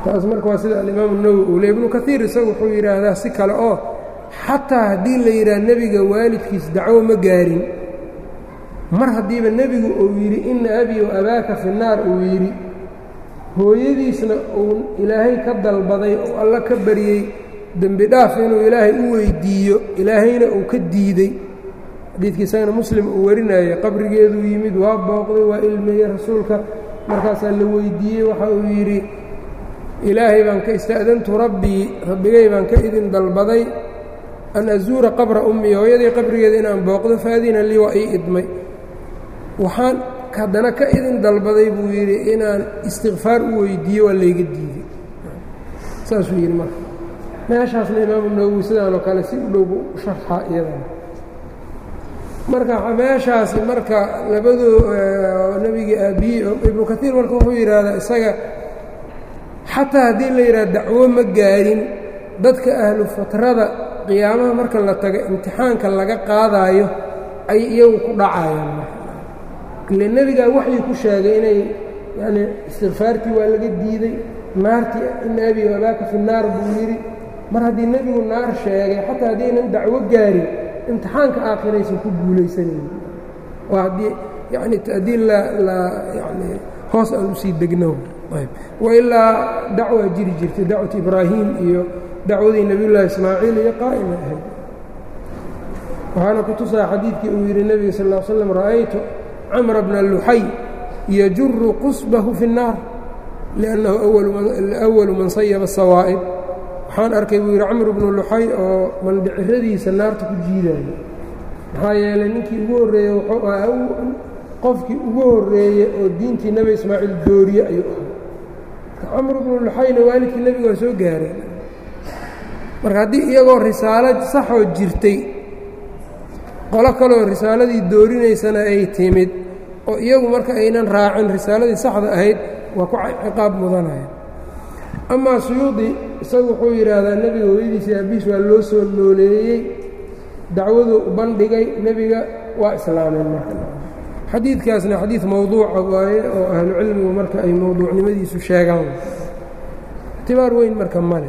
taas marka waa sida alimaamu nawowi uu le ibnu kaiir isagu wuxuu yidhaahdaa si kale oo xataa haddii la yidhaha nebiga waalidkiis dacwo ma gaarin mar haddiiba nebigu uu yidhi ina abii wa abaaka fi naar uu yidhi hooyadiisna uu ilaahay ka dalbaday oo alla ka baryey dembi dhaaf inuu ilaahay u weydiiyo ilaahayna uu ka diidey xadiidkii isagana muslim uu warinayay qabrigeeduu yimid waa booqday waa ilmeeyey rasuulka markaasaa la weydiiyey waxa uu yidhi ilaahay baan ka ista'dantu rabbii rabbigay baan ka idin dalbaday an azuura qabra ummi hooyadii qabrigeeda inaan booqdo faadina lii waa ii idmay waxaan haddana ka idin dalbaday buu yidhi inaan istikfaar u weydiiyo waa layga diiday saasuu yidhi marka meeshaasna imaamu nawowi sidaanoo kale si u dhowbu u sharxaa iyadana marka meeshaasi marka labadoo nebigii aabbiyi ibnu kaiir marka wuxuu yidhaahdaa isaga xataa haddii la yidhaha dacwo ma gaarin dadka ahlu fatrada qiyaamaha marka la tago imtixaanka laga qaadaayo ay iyagu ku dhacayaan ile nebigaa waxay ku sheegay inay yacnii istikfaartii waa laga diiday naartii ina abi abaaka fi naar buu yidhi mar haddii nebigu naar sheegay xataa haddaynan dacwo gaarin imtixaanka aakhiraysan ku guulaysanayn waa haddii yani haddii la la yani hoos aan usii degno ayb wailaa dacwaa jiri jirtay dacwat ibraahim iyo dacwadii nebiyullaahi ismaaciil iyo qaa'ima ahayd waxaana ku tusaa xadiidkii uu yidhi nebiga sal ll slam ra'aytu camra bna luxay yajuru qusbahu fi الnaar liannahu awalu man sayaba sawaa'ib waxaan arkay buu yidhi camr bnu luxay oo mandhiciradiisa naarta ku jiidaayo maxaa yeelay ninkii ugu horreeyey wuxuu ahaa qofkii ugu horreeye oo diintii nebi ismaaciil dooriye ayuu ahaa camr bnu luxayna waalidkii nebiga waa soo gaareen marka haddii iyagoo risaalo saxoo jirtay qolo kaloo risaaladii doorinaysana ay timid oo iyagu marka aynan raacin risaaladii saxda ahayd waa ku ciqaab mudanaya amaa suyuudi isagu wuxuu yidhaahdaa nebiga hooyadiisa aabiis waa loo soo nooleeyey dacwaduu u bandhigay nebiga waa islaameen marka xadiidkaasna xadiid mowduuca waaye oo ahlucilmigu marka ay mowduucnimadiisu sheegaan ictibaar weyn marka male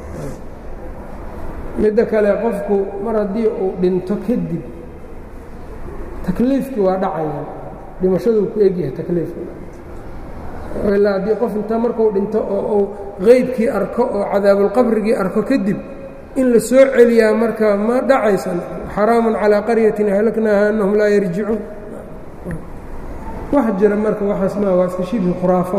midda kale qofku mar haddii uu dhinto kadib takliifkii waa dhacaya dhimashaduu ku egyahay takliifka ilaa haddii qof inta markuu dhinto oo uu qeybkii arko oo cadaabulqabrigii arko kadib in la soo celiyaa marka ma dhacaysan xaraamun calaa qaryatin ahlaknaaha annahum laa yarjicuun wax jira marka waxaas maa waa iska shibhi khuraafo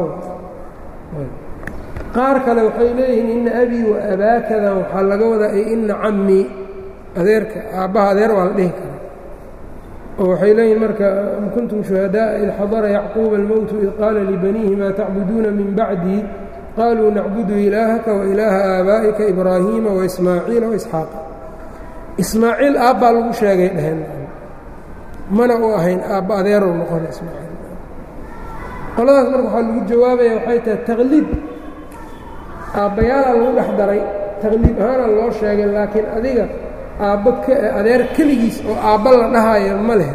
qaar kale waxay leeyihiin ina abii wa abaakadan waxaa laga wadaa ay ina cammii adeerka aabbaha adeer waa la dhihi karaa oo waxay leeyihin marka am kuntum shuhadaaءa id xadara yacquuba almowtu id qaala libaniihi maa tacbuduuna min bacdii qaluu nacbudu ilaahaka wa ilaaha aabaa'ika ibraahiima waismaaciila waisxaaqa ismaaciil aabbaa lagu sheegay dheheen mana u ahayn aabba adeerow noqona ismaaciil qoladaas marka waxaa lagu jawaabaya waxay tahay taqliid aabbayaalaa lagu dhex daray taqliid ahaana loo sheegay laakiin adiga aabbo adeer keligiis oo aabba la dhahaayo ma leh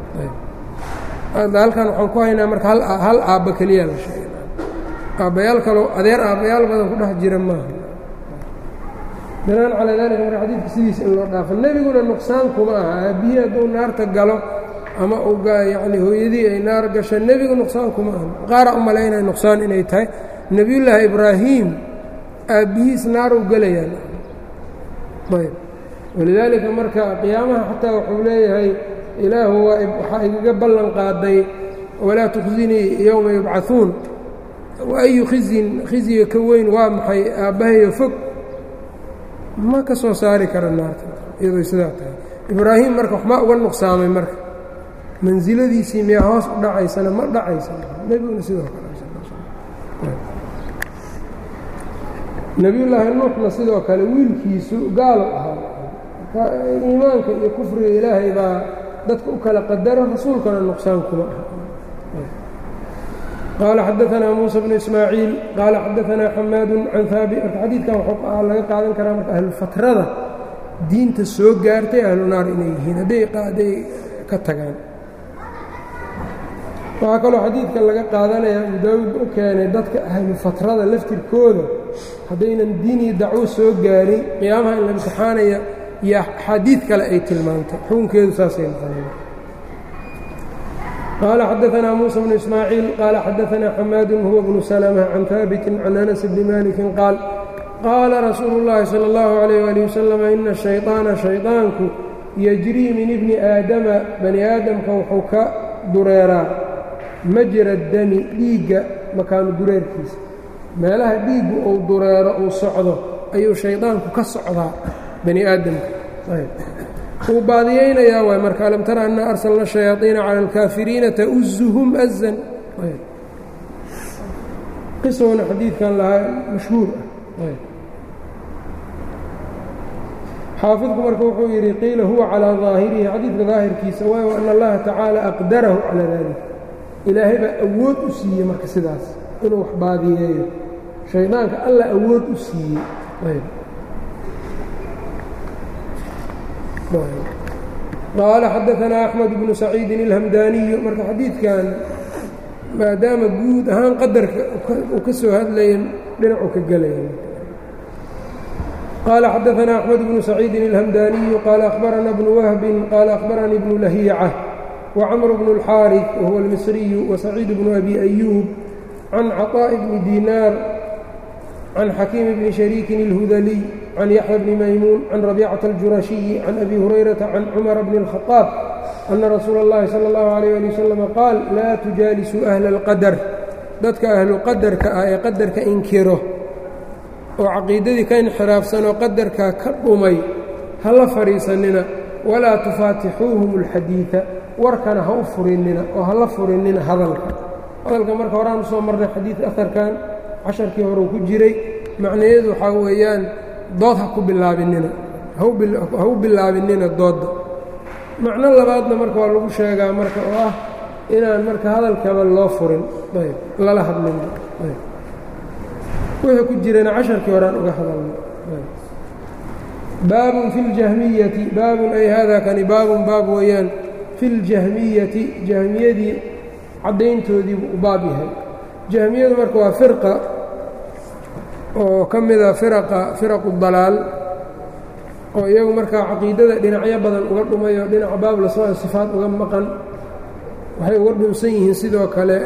halkan waxaan ku haynaa marka hal aabba keliya la sheegay aabbayaal kaloo adeer aabbayaal badan ku dhex jira maaha binaan calaa daalika marka xadiidka sidiisa in loo dhaafo nebiguna nuqsaan kuma aha aabbihii hadduu naarta galo ama uu yacni hooyadii ay naar gasho nebigu nuqsaan kuma aha qaara u malaynaya nuqsaan inay tahay nebiyullaahi ibraahim aabbihiis naaru gelayaan ayb walidaalika marka qiyaamaha xataa wuxuu leeyahay ilaahu waa waxaa igaga ballan qaaday walaa tukhzinii yowma yubcahuun waayu khizyin khizyiga ka weyn waa maxay aabbahayo fog ma ka soo saari kara naarta iyadoo sidaa tahay ibraahim marka waxmaa uga nuqsaamay marka mansiladiisii miyaa hoos u dhacaysana ma dhacaysa nebiguna sidoo kale nebiyullaahi nuuxna sidoo kale wiilkiisu gaalo ahaa iimaanka iyo kufriga ilaahay baa dadka u kala qadaro rasuulkana nuqsaan kuma aha qaala xadaanaa muusa bnu ismaaciil qaala xadaanaa xamaadu can haabi marka xadiidkan waxuu laga qaadan karaa marka ahlufatrada diinta soo gaartay ahlu naar inay yihiin hadday hadday ka tagaan waxaa kaloo xadiidka laga qaadanaya abu daawuud u keenay dadka ahlu fatrada laftirkooda haddaynan diinii dacwo soo gaarin qiyaamaha in la imtixaanaya iyo axaadiid kale ay tilmaantay xukunkeedu saasay noqonaya qaala xadaanaa muusa bnu ismaaciil qaala xadaanaa xamaadun huwa bnu salma can haabitin can anas bni malikin qaal qaala rasuulu اllaahi salى اllahu عalayh ali wasalam ina shayطaana shayطaanku yejrii min ibni aadama bani aadamka wuxuu ka dureeraa majra dami dhiigga makaanu dureerkiisa meelaha dhiiggu uu dureero uu socdo ayuu shaydaanku ka socdaa bani aadamka wuu baadiyeynayaa waay marka alam tara anna arsalna shayaaiina cala alkaafiriina ta'uzuhum azan qisowna xadiidkan lahaa mashhuur ah xaafidku marka wuxuu yidhi qiila huwa calaa daahirihi xadiidka daahirkiisa waayo ana allaha tacaala aqdarahu calaa dalik ilaahay baa awood u siiyey marka sidaas inuu wax baadiyeeyo shaydaanka alla awood u siiyey qaala xadaanaa axmed bnu saciidin ilhamdaaniyu marka xadiidkan maadaama guud ahaan qadarka uu ka soo hadlaya dhinacu ka gelaya qaala xadaanaa axmed bnu saciidin ilhamdaaniyu qaala akhbarana bnu wahbin qaala akhbaranii bnu lahiica wcmr bn اlxaariث wahuwa اlmisriyu wasaciid bnu abi ayuub can caطaaءi bni dinaar can xakiim bni shariikin اlhudaliy can yaxya bni maymuun can rabيcaةa اljurashiyi can abi hurayrata can cumara bni الkhaطaab ana rasuula اllahi salى اllahu عalيyه ali wasalam qaal laa tujaalisuu ahla اlqadar dadka ahlu qadarka ah ee qadarka inkiro oo caqiidadii ka inxiraafsanoo qadarkaa ka dhumay ha la fadhiisanina walaa tufaatixuuhum اlxadiiثa warkana ha u furinina oo ha la furinina hadalka hadalka marka horaan usoo marnay xadiid aharkan casharkii horeu ku jiray macnayeedu waxaa weeyaan dood ha ku bilaabinina ha u bilaabinina doodda macno labaadna marka waa lagu sheegaa marka oo ah inaan marka hadalkaba loo furin ayb lala hadlin ayb wixii ku jirana casharkii horaan uga hadalnay baabun fi ljahmiyati baabun ay hada kani baabun baab weeyaan fi ljahmiyati jahmiyadii caddayntoodiibuu u baab yahay jahmiyadu marka waa firqa oo ka mida firaqa firaqu dalaal oo iyagu markaa caqiidada dhinacyo badan uga dhumay oo dhinaca baab lasmaa sifaad uga maqan waxay uga dhunsan yihiin sidoo kale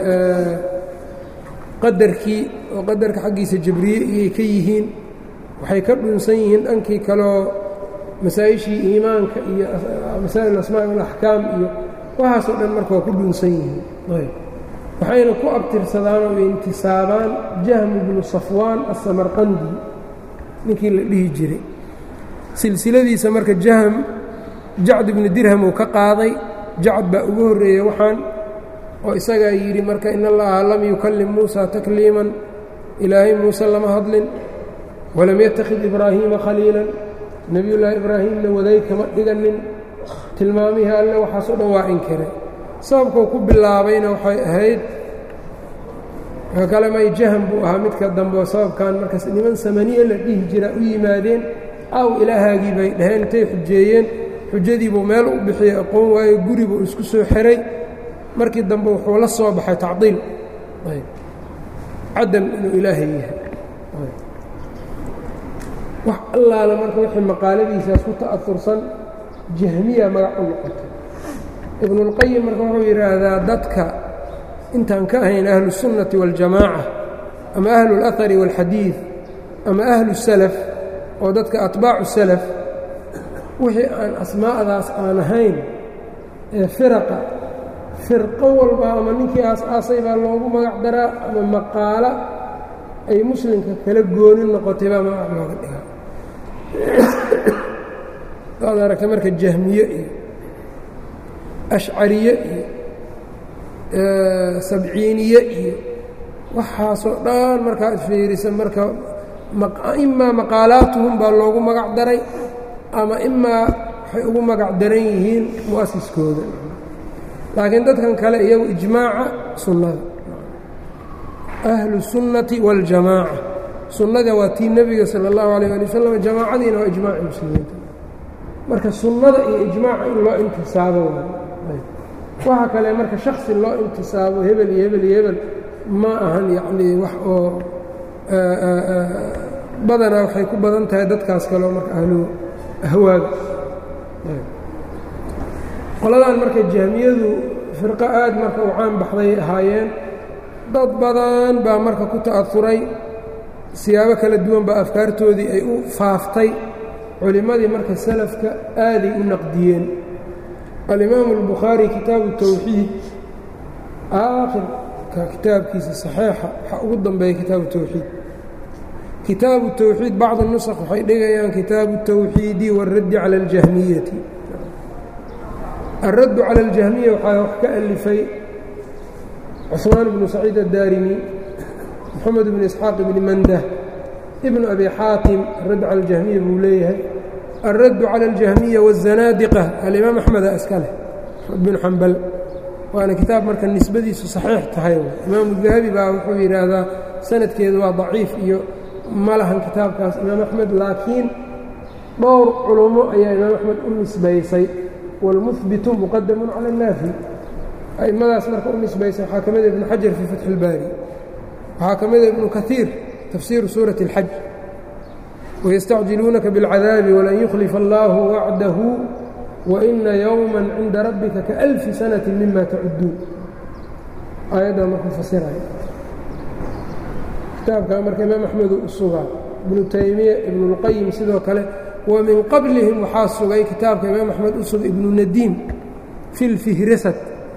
qadarkii oo qadarka xaggiisa jabriye iyay ka yihiin waxay ka dhunsan yihiin dhankii kaleoo masaa-ishii iimaanka iyo masaa'il asmaa walaxkaam iyo waxaasoo dhan marka waa ku dhunsan yihiin waxayna ku abtirsadaan oo intisaabaan jahmu bnu safwaan asamarqandi ninkii la dhihi jiray silsiladiisa marka jahm jacd ibnu dirham uu ka qaaday jacd baa ugu horreeyey waxaan oo isagaa yidhi marka in allaha lam yukallim muusa takliiman ilaahay muuse lama hadlin walam yattakhid ibraahiima khaliilan nebiyullaahi ibraahimna waday kama dhiganin tilmaamihii alle waxaasoo dhan waa inkiray sababkuu ku bilaabayna waxay ahayd ka kale may jahm buu ahaa midka dambe oo sababkan markaas niman samaniye la dhihi jiraa u yimaadeen aw ilaahaagii bay dhaheen intay xujeeyeen xujadiibuu meel u bixiyey aqoon waayo guribuu isku soo xiray markii dambe wuxuu la soo baxay tacdiil cadam inuu ilaahay yahay wax allaala marka wixii maqaaladiisaas ku ta'aursan jahmiya magac u noqotay ibnuulqayim marka wuxuu yidhaahdaa dadka intaan ka ahayn ahlusunnati waاljamaaca ama ahlu اlahari wاlxadiid ama ahlu salaf oo dadka atbaacu salaf wixii aan asmaa'daas aan ahayn ee firaqa firqo walba ama ninkii aas-aasay baa loogu magac daraa ama maqaalo ay muslimka kala gooni noqotay baa magac looga dhigaa waad aragta marka jahmiye iyo ashcariye iyo sabciiniye iyo waxaasoo dhan markaad fiirisa marka imaa maqaalaatuhum baa loogu magac daray ama imaa waxay ugu magac daran yihiin mu'asiskooda laakiin dadkan kale iyagu ijmaaca sunnada ahlu sunnati waاljamaaca sunnada waa tii nebiga sala اllahu alayh ali wasalam jamaacadiina waa ijmaaci muslimiinta marka sunnada iyo ijmaaca in loo intisaabo waxa kale marka shaksi loo intisaabo hebel iyo hebel iyo hebel ma ahan yacnii wax oo badanaa waxay ku badan tahay dadkaas kaleo marka ahlu ahwaaga qoladan marka jahmiyadu firqo aad marka u caan baxday ahaayeen dad badan baa marka ku ta'afuray siyaabo kala duwan baa afkaartoodii ay u faaftay culimmadii marka salafka aaday u naqdiyeen alimaamu albukhaari kitaabu tawxiid aakhirka kitaabkiisa saxiixa waxaa ugu dambeeya kitaabu tawxiid kitaabu tawxiid bacdu nusakh waxay dhigayaan kitaabu tawxiidi waaraddi cala aljahmiyati alraddu cala aljahmiya waxaa wax ka alifay cusmaan bnu saciid addaarimi moxamed bnu isxaaq bni mandah ibnu abi xaatim aradd cala aljahmiya buu leeyahay alraddu cala aljahmiya waazanaadiqa alimaam axmeda iska leh bnu xambal waana kitaab marka nisbadiisu saxiix tahay imaamu dahabi baa wuxuu yidhaahdaa sanadkeedu waa daciif iyo ma lahan kitaabkaas imaam axmed laakiin dhowr culummo ayaa imaam axmed u nisbaysay wاlmuhbitu muqadamu cala اnnaafi a'immadaas marka u nisbaysay waxaa ka mida ibnu xajar fii fatxi اlbaari waxaa ka mida ibnu kaiir tafsiiru suurati اlxaj wayastacjiluunaka biاlcadaabi walan yukhlifa allaahu wacdahu waina yowma cinda rabbika kaalfi sanati mima tacuduun aayaddaa markuu fasiraya kitaabkaa marka imaam axmedu u sugaa ibnu taymiya ibnuاlqayim sidoo kale wa min qablihim waxaa sugay kitaabka imaam axmed u sugay ibnu nadiim fi lfihrasat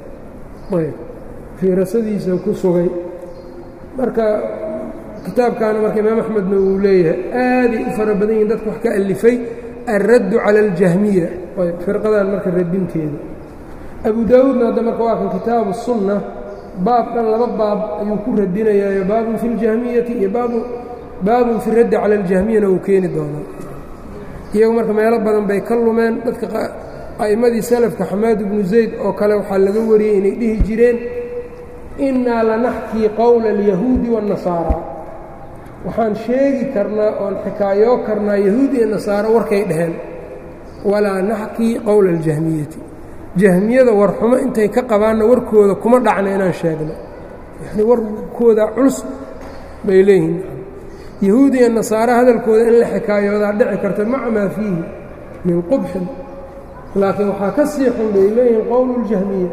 fihrasadiisa ku sugay marka kitaabkaana marka imaam axmedna uu leeyahay aaday u fara badan yihin dadka wax ka alifay alraddu cala aljahmiya firqadan marka radinteeda abu daawuudna hadda marka waa kan kitaabu sunna baab dhan laba baab ayuu ku radinayaayo baabun fi اljahmiyati iyo baabun fi raddi cala aljahmiyana uu keeni doonaa iyagu marka meelo badan bay ka lumeen dadka a'immadii salafka xamaad ibnu zayd oo kale waxaa laga wariyey inay dhihi jireen innaa lanaxkii qowla alyahuudi waاnnasaara waxaan sheegi karnaa oon xikaayoo karnaa yahuud iyo nasaaro warkay dhaheen walaa naxkii qowla aljahmiyati jahmiyada warxumo intay ka qabaanna warkooda kuma dhacna inaan sheegno yanii warkooda culus bay leeyihiin yahuud iyo nasaare hadalkooda in la xikaayoodaa dhici karta maca maa fiihi min qubxin laakiin waxaa ka sii xun bay leeyihiin qowlu اljahmiya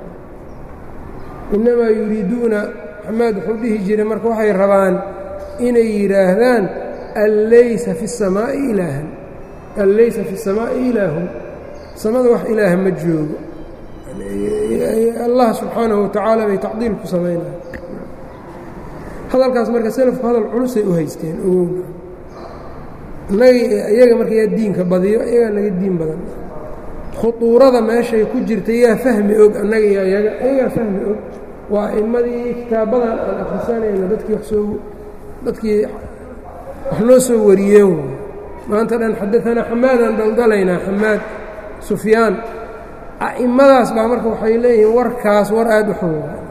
innamaa yuriiduuna maxamed wuxuu dhihi jiray marka waxay rabaan inay yidhaahdaan an laysa fi الsamaa'i ilaahan an laysa fi الsamaa'i ilaahun samada wax ilaaha ma joogo allah subxaanahu watacaala bay tacdiil ku samaynaya hadalkaas marka selafku hadal culusay u haysteen ogowna inaga iyaga marka yaa diinka badiyo iyagaa naga diin badan khuduurada meeshay ku jirta yaa fahmi og annaga iyo iyaga iyagaa fahmi og waa a'immadii kitaabadan aan akhrisanayno dadkii wax soo dadkii wax noo soo wariyeen way maanta dhan xadaanaa xamaadaan daldalaynaa xamaad sufyaan a'immadaas baa marka waxay leeyihiin warkaas war aad u xun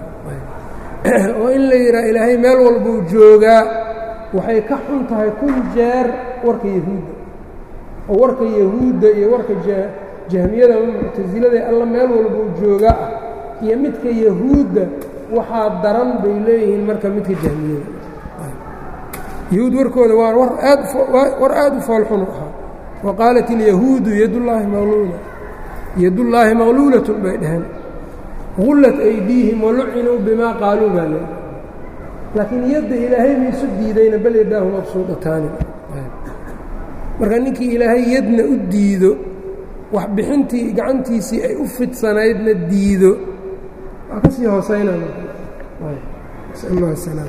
oo in la yidhaha ilaahay meel walbuu joogaa waxay ka xun tahay kun jeer warka yahuudda oo warka yahuudda iyo warka jahmiyada ama muctasilada alla meel walbuu joogaa ah iyo midka yahuudda waxaa daran bay leeyihiin marka midka jahmiyada yahuud warkooda waa war aad war aad u foolxun u ahaa wa qaalat ilyahuudu yadullaahi maqluula yadullaahi maqluulatun bay dhaheen gullat aydiihim walucinuu bimaa qaaluu baa le laakiin yadda ilaahay maisu diidayna bal yadaahu mabsuudataani marka ninkii ilaahay yadna u diido wax bixintii gacantiisii ay u fidsanaydna diido waa ka sii hooseynaa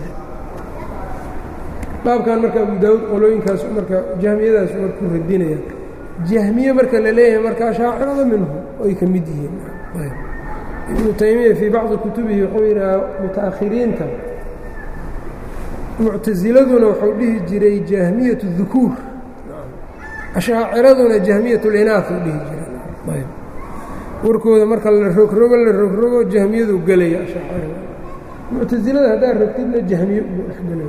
baabkan marka abu daawuud qolooyinkaas marka jahmiyadaas marku radinaya jahmiye marka la leeyahay marka ashaacirada minhu ay ka mid yihiin ibnu taymiya fii bacdi kutubihi wuxuu yidhaha muta'akhiriinta muctasiladuna wuxuu dhihi jiray jahmiyat الdukuur ashaaciraduna jahmiyat اlinaaf u dhihi jiray warkooda marka la rogrogo la rogrogo jahmiyadu gelaya ashaacirada muctasilada haddaad rogtidna jahmiye ugu dhex gelaya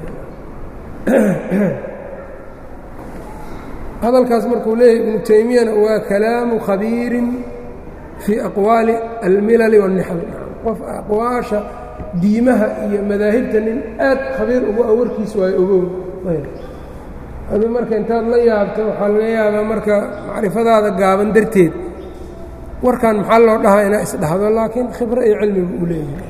hadalkaas markuu leeyahay ibnu taymiyana waa kalaamu khabiirin fii aqwaali almilali wاnnixal qof aqwaasha diimaha iyo madaahibta nin aad khabiir ugu awarkiis waayo ogow adu marka intaad la yaabto waxaa laga yaabaa marka macrifadaada gaaban darteed warkan maxaa loo dhahaa inaa isdhahdo laakiin khibro iyo cilmiga uu leeyahay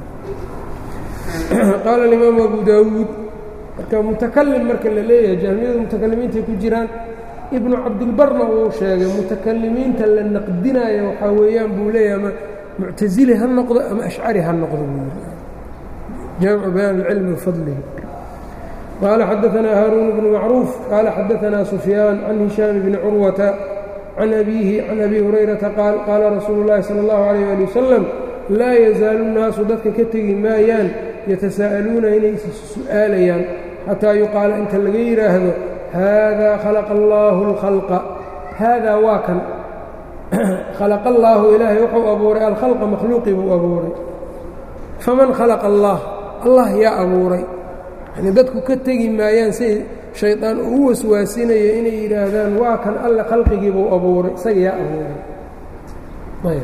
qaala alimaamu abu daawuud marka mutakalim marka la leeyahay jahmiyadu mutakalimiintay ku jiraan ibnu cabdilbarna uu sheegay mutakalimiinta la naqdinayo waxaa weeyaan buu leeyahay ama muctasili ha noqdo ama ashcari ha noqdo buu jaamicu bayaan اlcilmi wafadlihi qaala xadaanaa haaruun bnu macruuf qaala xadaanaa sufyaan can hishaam bni curwata can abiihi can abi hurayrata qaal qaala rasuulu اllahi salى اllahu alayh ali wasalam laa yazaalu nnaasu dadka ka tegi maayaan yatasaa'aluuna inay is su'aalayaan xataa yuqaala inta laga yidhaahdo haadaa khalaqa allaahu اlkhalqa haadaa waa kan khalaqa allaahu ilaahay wuxuu abuuray alkhalqa makhluuqii buu abuuray faman khalaqa allah allah yaa abuuray yani dadku ka tegi maayaan say shaydaan uu waswaasinayo inay yidhaahdaan waa kan alle khalqigii buu abuuray isaga yaa abuuray ayb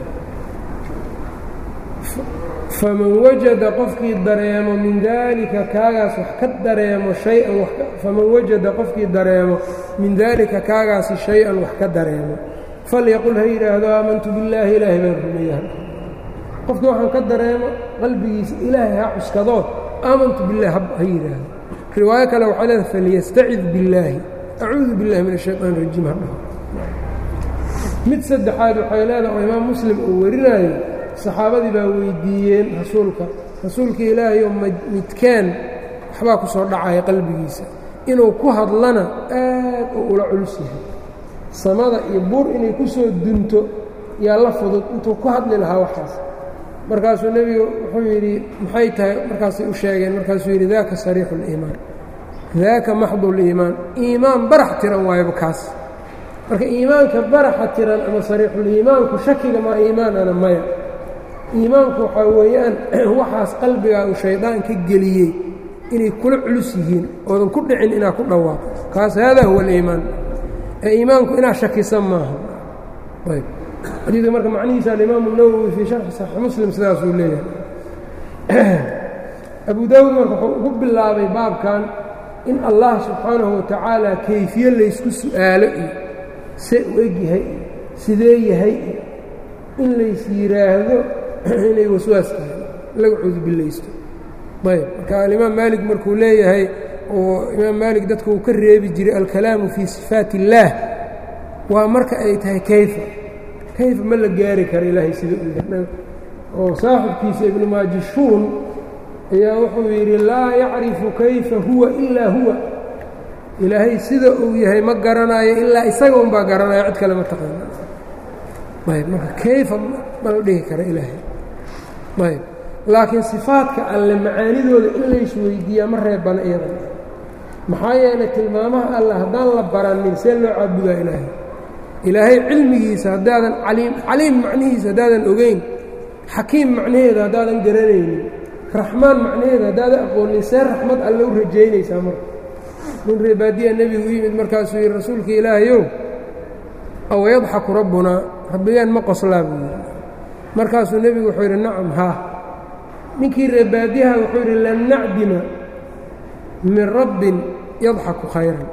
faman wajada qofkii dareemo min daalika kaagaas wax ka dareemo shay-an faman wajada qofkii dareemo min daalika kaagaasi shay-an wax ka dareemo falyaqul ha yidhaahdo aamantu billaahi ilaahay baan rumeeyaha qofkii waxaan ka dareemo qalbigiisa ilaahay ha cuskadoo aamantu billahi ha yidhaahdo riwaayo kale waxay leedahay falyastacid billaahi acuudu billahi min ashayطaan rajiim ha dhaho mid saddexaad waxay leedahay oo imaam muslim uu warinayo saxaabadii baa weydiiyeen rasuulka rasuulka ilaahayo midkeen waxbaa ku soo dhacaya qalbigiisa inuu ku hadlana aad uu ula culus yahay samada iyo buur inay ku soo dunto yaa la fudud intuu ku hadli lahaa waxaas markaasuu nebigu wuxuu yidhi maxay tahay markaasay u sheegeen markaasuu yidhi daaka sariixu اliimaan daaka maxdu liimaan iimaan barax tiran waayaba kaas marka iimaanka baraxa tiran ama sariixuliimaanku shakiga maa iimaanana maya iimaanku waxaa weeyaan waxaas qalbigaa uu shaydaan ka geliyey inay kula culus yihiin oodan ku dhicin inaad ku dhawaaqo kaas haadaa huwa aliimaan ee iimaanku inaad shakisan maaha ayb xadiidka marka macnihiisa alimaamu nawowi fii sharxi saxiix muslim sidaasuu leeyahay abu daawuud marka wuxuu ugu bilaabay baabkan in allah subxaanahu watacaala kayfiye laysku su'aalo iyo see u eg yahay iyo sidee yahay iyo in lays yidhaahdo inay waswaas tahay laga cudubillaysto ayb marka alimaam maalik markuu leeyahay oo imaam maalik dadka uu ka reebi jiray alkalaamu fii sifaat illaah waa marka ay tahay kayfa kayfa ma la gaari karo ilaahay sida uu yahay oo saaxibkiisa ibnu maajishuun ayaa wuxuu yidhi laa yacrifu kayfa huwa ilaa huwa ilaahay sida uu yahay ma garanayo ilaa isaga unbaa garanaya cid kale ma taqaana ayb marka kayfa ma la dhihi karo ilaahay ayb laakiin sifaadka alle macaanidooda in laysweydiiyaa ma reebana iyada maxaa yeelay tilmaamaha alle haddaan la baranin see loo caabudaa ilaahay ilaahay cilmigiisa haddaadan caliim caliim macnihiisa haddaadan ogeyn xakiim macnaheeda haddaadan garanaynin raxmaan macnaheeda haddaadan aqoonin see raxmad alle u rajaynaysaa marka nin reebaadiya nebigu u yimid markaasuu yidhi rasuulka ilaahayow aw yadxaku rabbunaa rabbigeen ma qoslaa buu yidhi markaasuu nebigu wuxuu yidhi nacam haa ninkii reebaadiyaha wuxuu yidhi lan nacdima min rabbin yadxaku khayran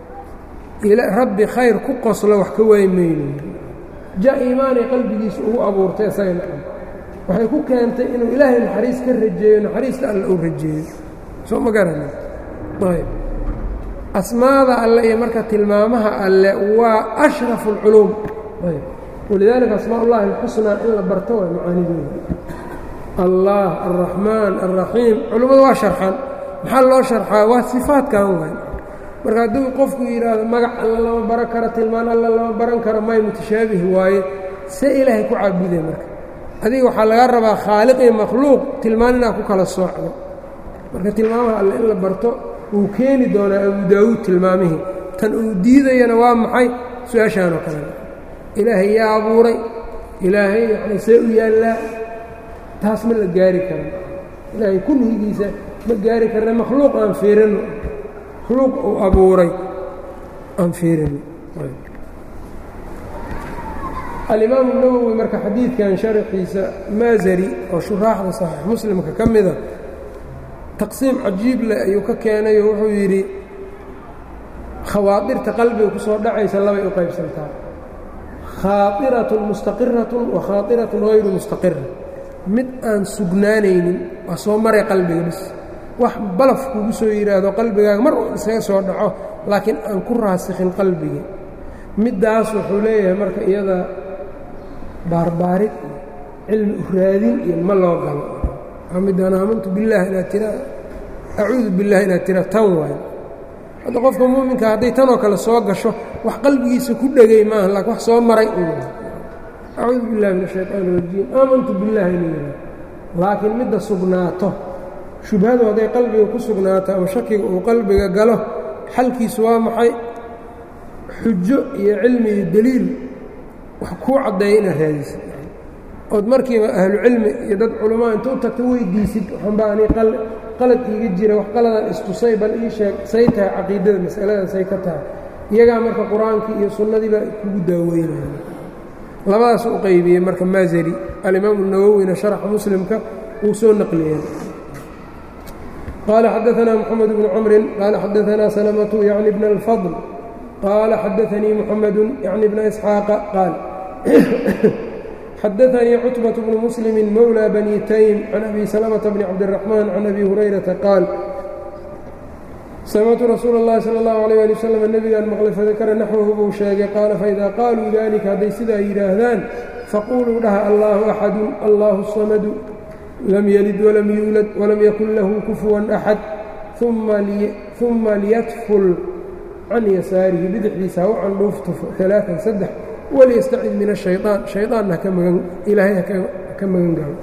rabbi khayr ku qoslo wax ka waay mayno ja iimaanay qalbigiisa ugu abuurtay isaga nacam waxay ku keentay inuu ilaahay naxariis ka rajeeyo naxariista alle uu rajeeyo soo ma garanin ayb asmaada alle iyo marka tilmaamaha alle waa ashrafu اlculuum ayb walidaalika asmaa ullahi alxusnaa in la barto waa macaanidooda allah alraxmaan alraxiim culummadu waa sharxan maxaa loo sharxaa waa sifaadkan waay marka hadduu qofku yidhaahdo magac alla lama baran karo tilmaan alla lama baran karo may mutashaabih waaye see ilaahay ku caabudee marka adiga waxaa laga rabaa khaaliq iyo makhluuq tilmaan inaad ku kala soocdo marka tilmaamaha alle in la barto wuu keeni doonaa abu daawuud tilmaamihii tan uu diidayana waa maxay su-aashaan oo kalena ilaahay yaa abuuray ilaahay yani see u yaallaa taas ma la gaari karo ilaahay kunhigiisa ma gaari karna makhluuq aan fiirino makhluuq uu abuuray aan fiirino alimaamu nawowi marka xadiidkan sharaxiisa maazari oo shuraaxda saxiix muslimka ka mida taqsiim cajiib leh ayuu ka keenayo wuxuu yidhi khawaadirta qalbiga ku soo dhacaysa labay u qaybsantaa khaairatun mustaqiratun wa khaairatun hayru mustaqira mid aan sugnaanaynin waa soo maray qalbiga bis wax balaf kugu soo yidhaahdo qalbigaaga mar uu isaga soo dhaco laakiin aan ku raasikhin qalbigii middaas wuxuu leeyahay marka iyada baarbaarid iyo cilmi u raadin iyo ma loo galo midaan aamantu billaah inaad tira acuudu billahi inaad tira tan waayo hadda qofka muuminka hadday tanoo kale soo gasho wax qalbigiisa ku dhegay maaha laakiin wax soo maray uu acuudu billahi min ashayطaan اrajiim aamantu billahi inuu yidhaah laakiin midda sugnaato shubhadu hadday qalbiga ku sugnaato ama shakiga uu qalbiga galo xalkiisu waa maxay xujo iyo cilmi iyo deliil wax kuu caddeeya inaad raadisid ood markiiba ahlucilmi iyo dad culamaa inta u tagto weydiisid waxanbaa ani qalad iiga jira wax qaladan istusay bal ii sheeg say tahay caqiidada masaladan say ka tahay iyagaa marka qur-aankii iyo sunnadiiba kugu daaweynaya labadaas u qaybiyey marka maazari alimaamu nawowina sharaxa muslimka wuu soo naqliyeen qaala xadaanaa moxamed bnu camrin qaala xadaanaa salamatu yacni bna alfadl qaala xadaanii muxamedu yacni bna isxaaqa qaal xadaanii cutbaة bnu muslimi mowlى bani taym can abi salmةa bni cabdالraxmaan can abi hurayrata qaal samictu rasuula اllahi salى اllahu عalيyه ali wslam nebigaan maqlay fadakara naxwahu buu sheegay qaala faida qaaluu dalika hadday sidaa yidhaahdaan faquluu dhaha allahu axadu allahu الsamadu lam yelid walam yuulad walam yakun lahu kufuwan axad uma liyatful can yasaarihi bidixdiisa ha u candhuuftufo aaaan saddex waliyastacid min الشhayطaan shayطaanna ilaahay haka magan galo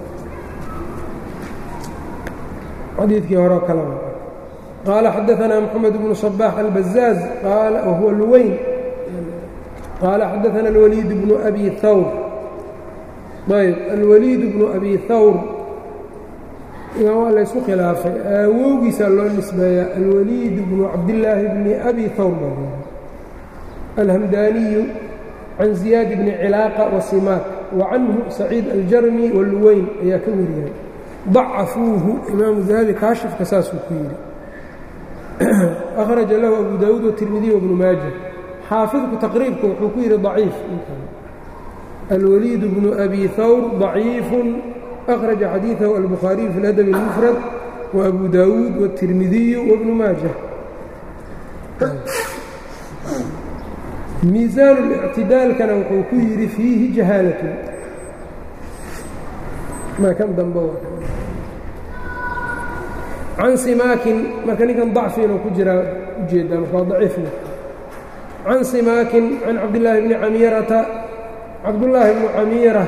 xadiidkii horeo kaleba qaala xadaثanaa mxamed bnu صbaح albazaaz wahuwa luweyn qaala xadaثana اlwaliid bnu abi hawr ayb alwaliid bnu abi hawr waa laysku khilaafay aawowgiisaa loo nisbeeyaa alwaliid bnu cabdillaahi bni abi hawr baa alhamdaaniyu can ziyaad bni cilaaqa wasimaak wa canhu saciid aljarmi waluweyn ayaa ka wariyay dacafuuhu imaamu dahabi kaashifka saasuu ku yidhi akhraja lahu abu daawuud watirmidiy wabnu maaja xaafidku taqriibka wuxuu ku yidhi daciif alwaliid bnu abi hawr daciifun akhraja xadiidahu albukhaariyu fi ladabi اlmufrad waabu daawuud watirmidiyu wabnu maaja miisaan اlictidaalkana wuxuu ku yidhi fiihi jahaalatun ma kan dambe can simaakin marka ninkan dacfi inuu ku jiraa ujeedaa marka waa daciifna can simaakin can cabdillaahi bni camiirata cabdullaahi bnu camiira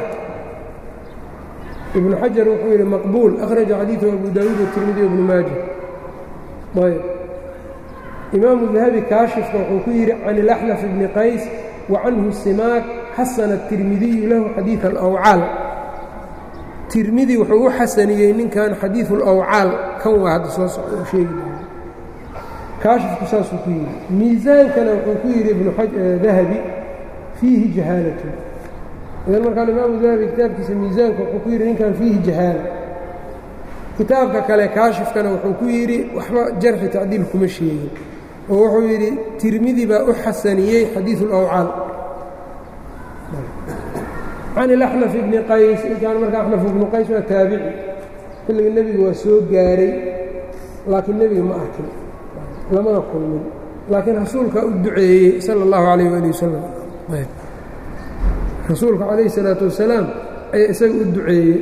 ibnu xajar wuxuu yidhi maqbuul akhraja xadiiثu abu daawuud watirmidi ibnu maaja ayb imaamu dahabi kaashifka wuxuu ku yidhi can ilaxnaf bni qays wa canhu simaak xasana tirmidiyu lahu xadiiث alawcaal tirmidi wuxuu u xasaniyey ninkan xadiiثu alawcaal kan waa hadda soo socda u sheegi doona kaashifku saasuu ku yidhi miisaankana wuxuu ku yidhi ibnu dahabi fiihi jahaalatun idan markaan imaamu dahabi kitaabkiisa miisaanka wuxuu ku yidhi ninkan fiihi jahaala kitaabka kale kaashifkana wuxuu ku yidhi waxba jarxi tacdiil kuma sheegin oo wuxuu yidhi tirmidi baa u xasaniyey xadiiثu اlawcaal can ilaxnaf ibni qays ninkaan marka axnaf ibnu qays waa taabici xilliga nebiga waa soo gaaray laakiin nebiga ma arkin lamana kulmin laakiin rasuulkaa u duceeyey sala اllahu alayh ali wasalam rasuulka calayh الsalaatu wasalaam ayaa isaga u duceeyey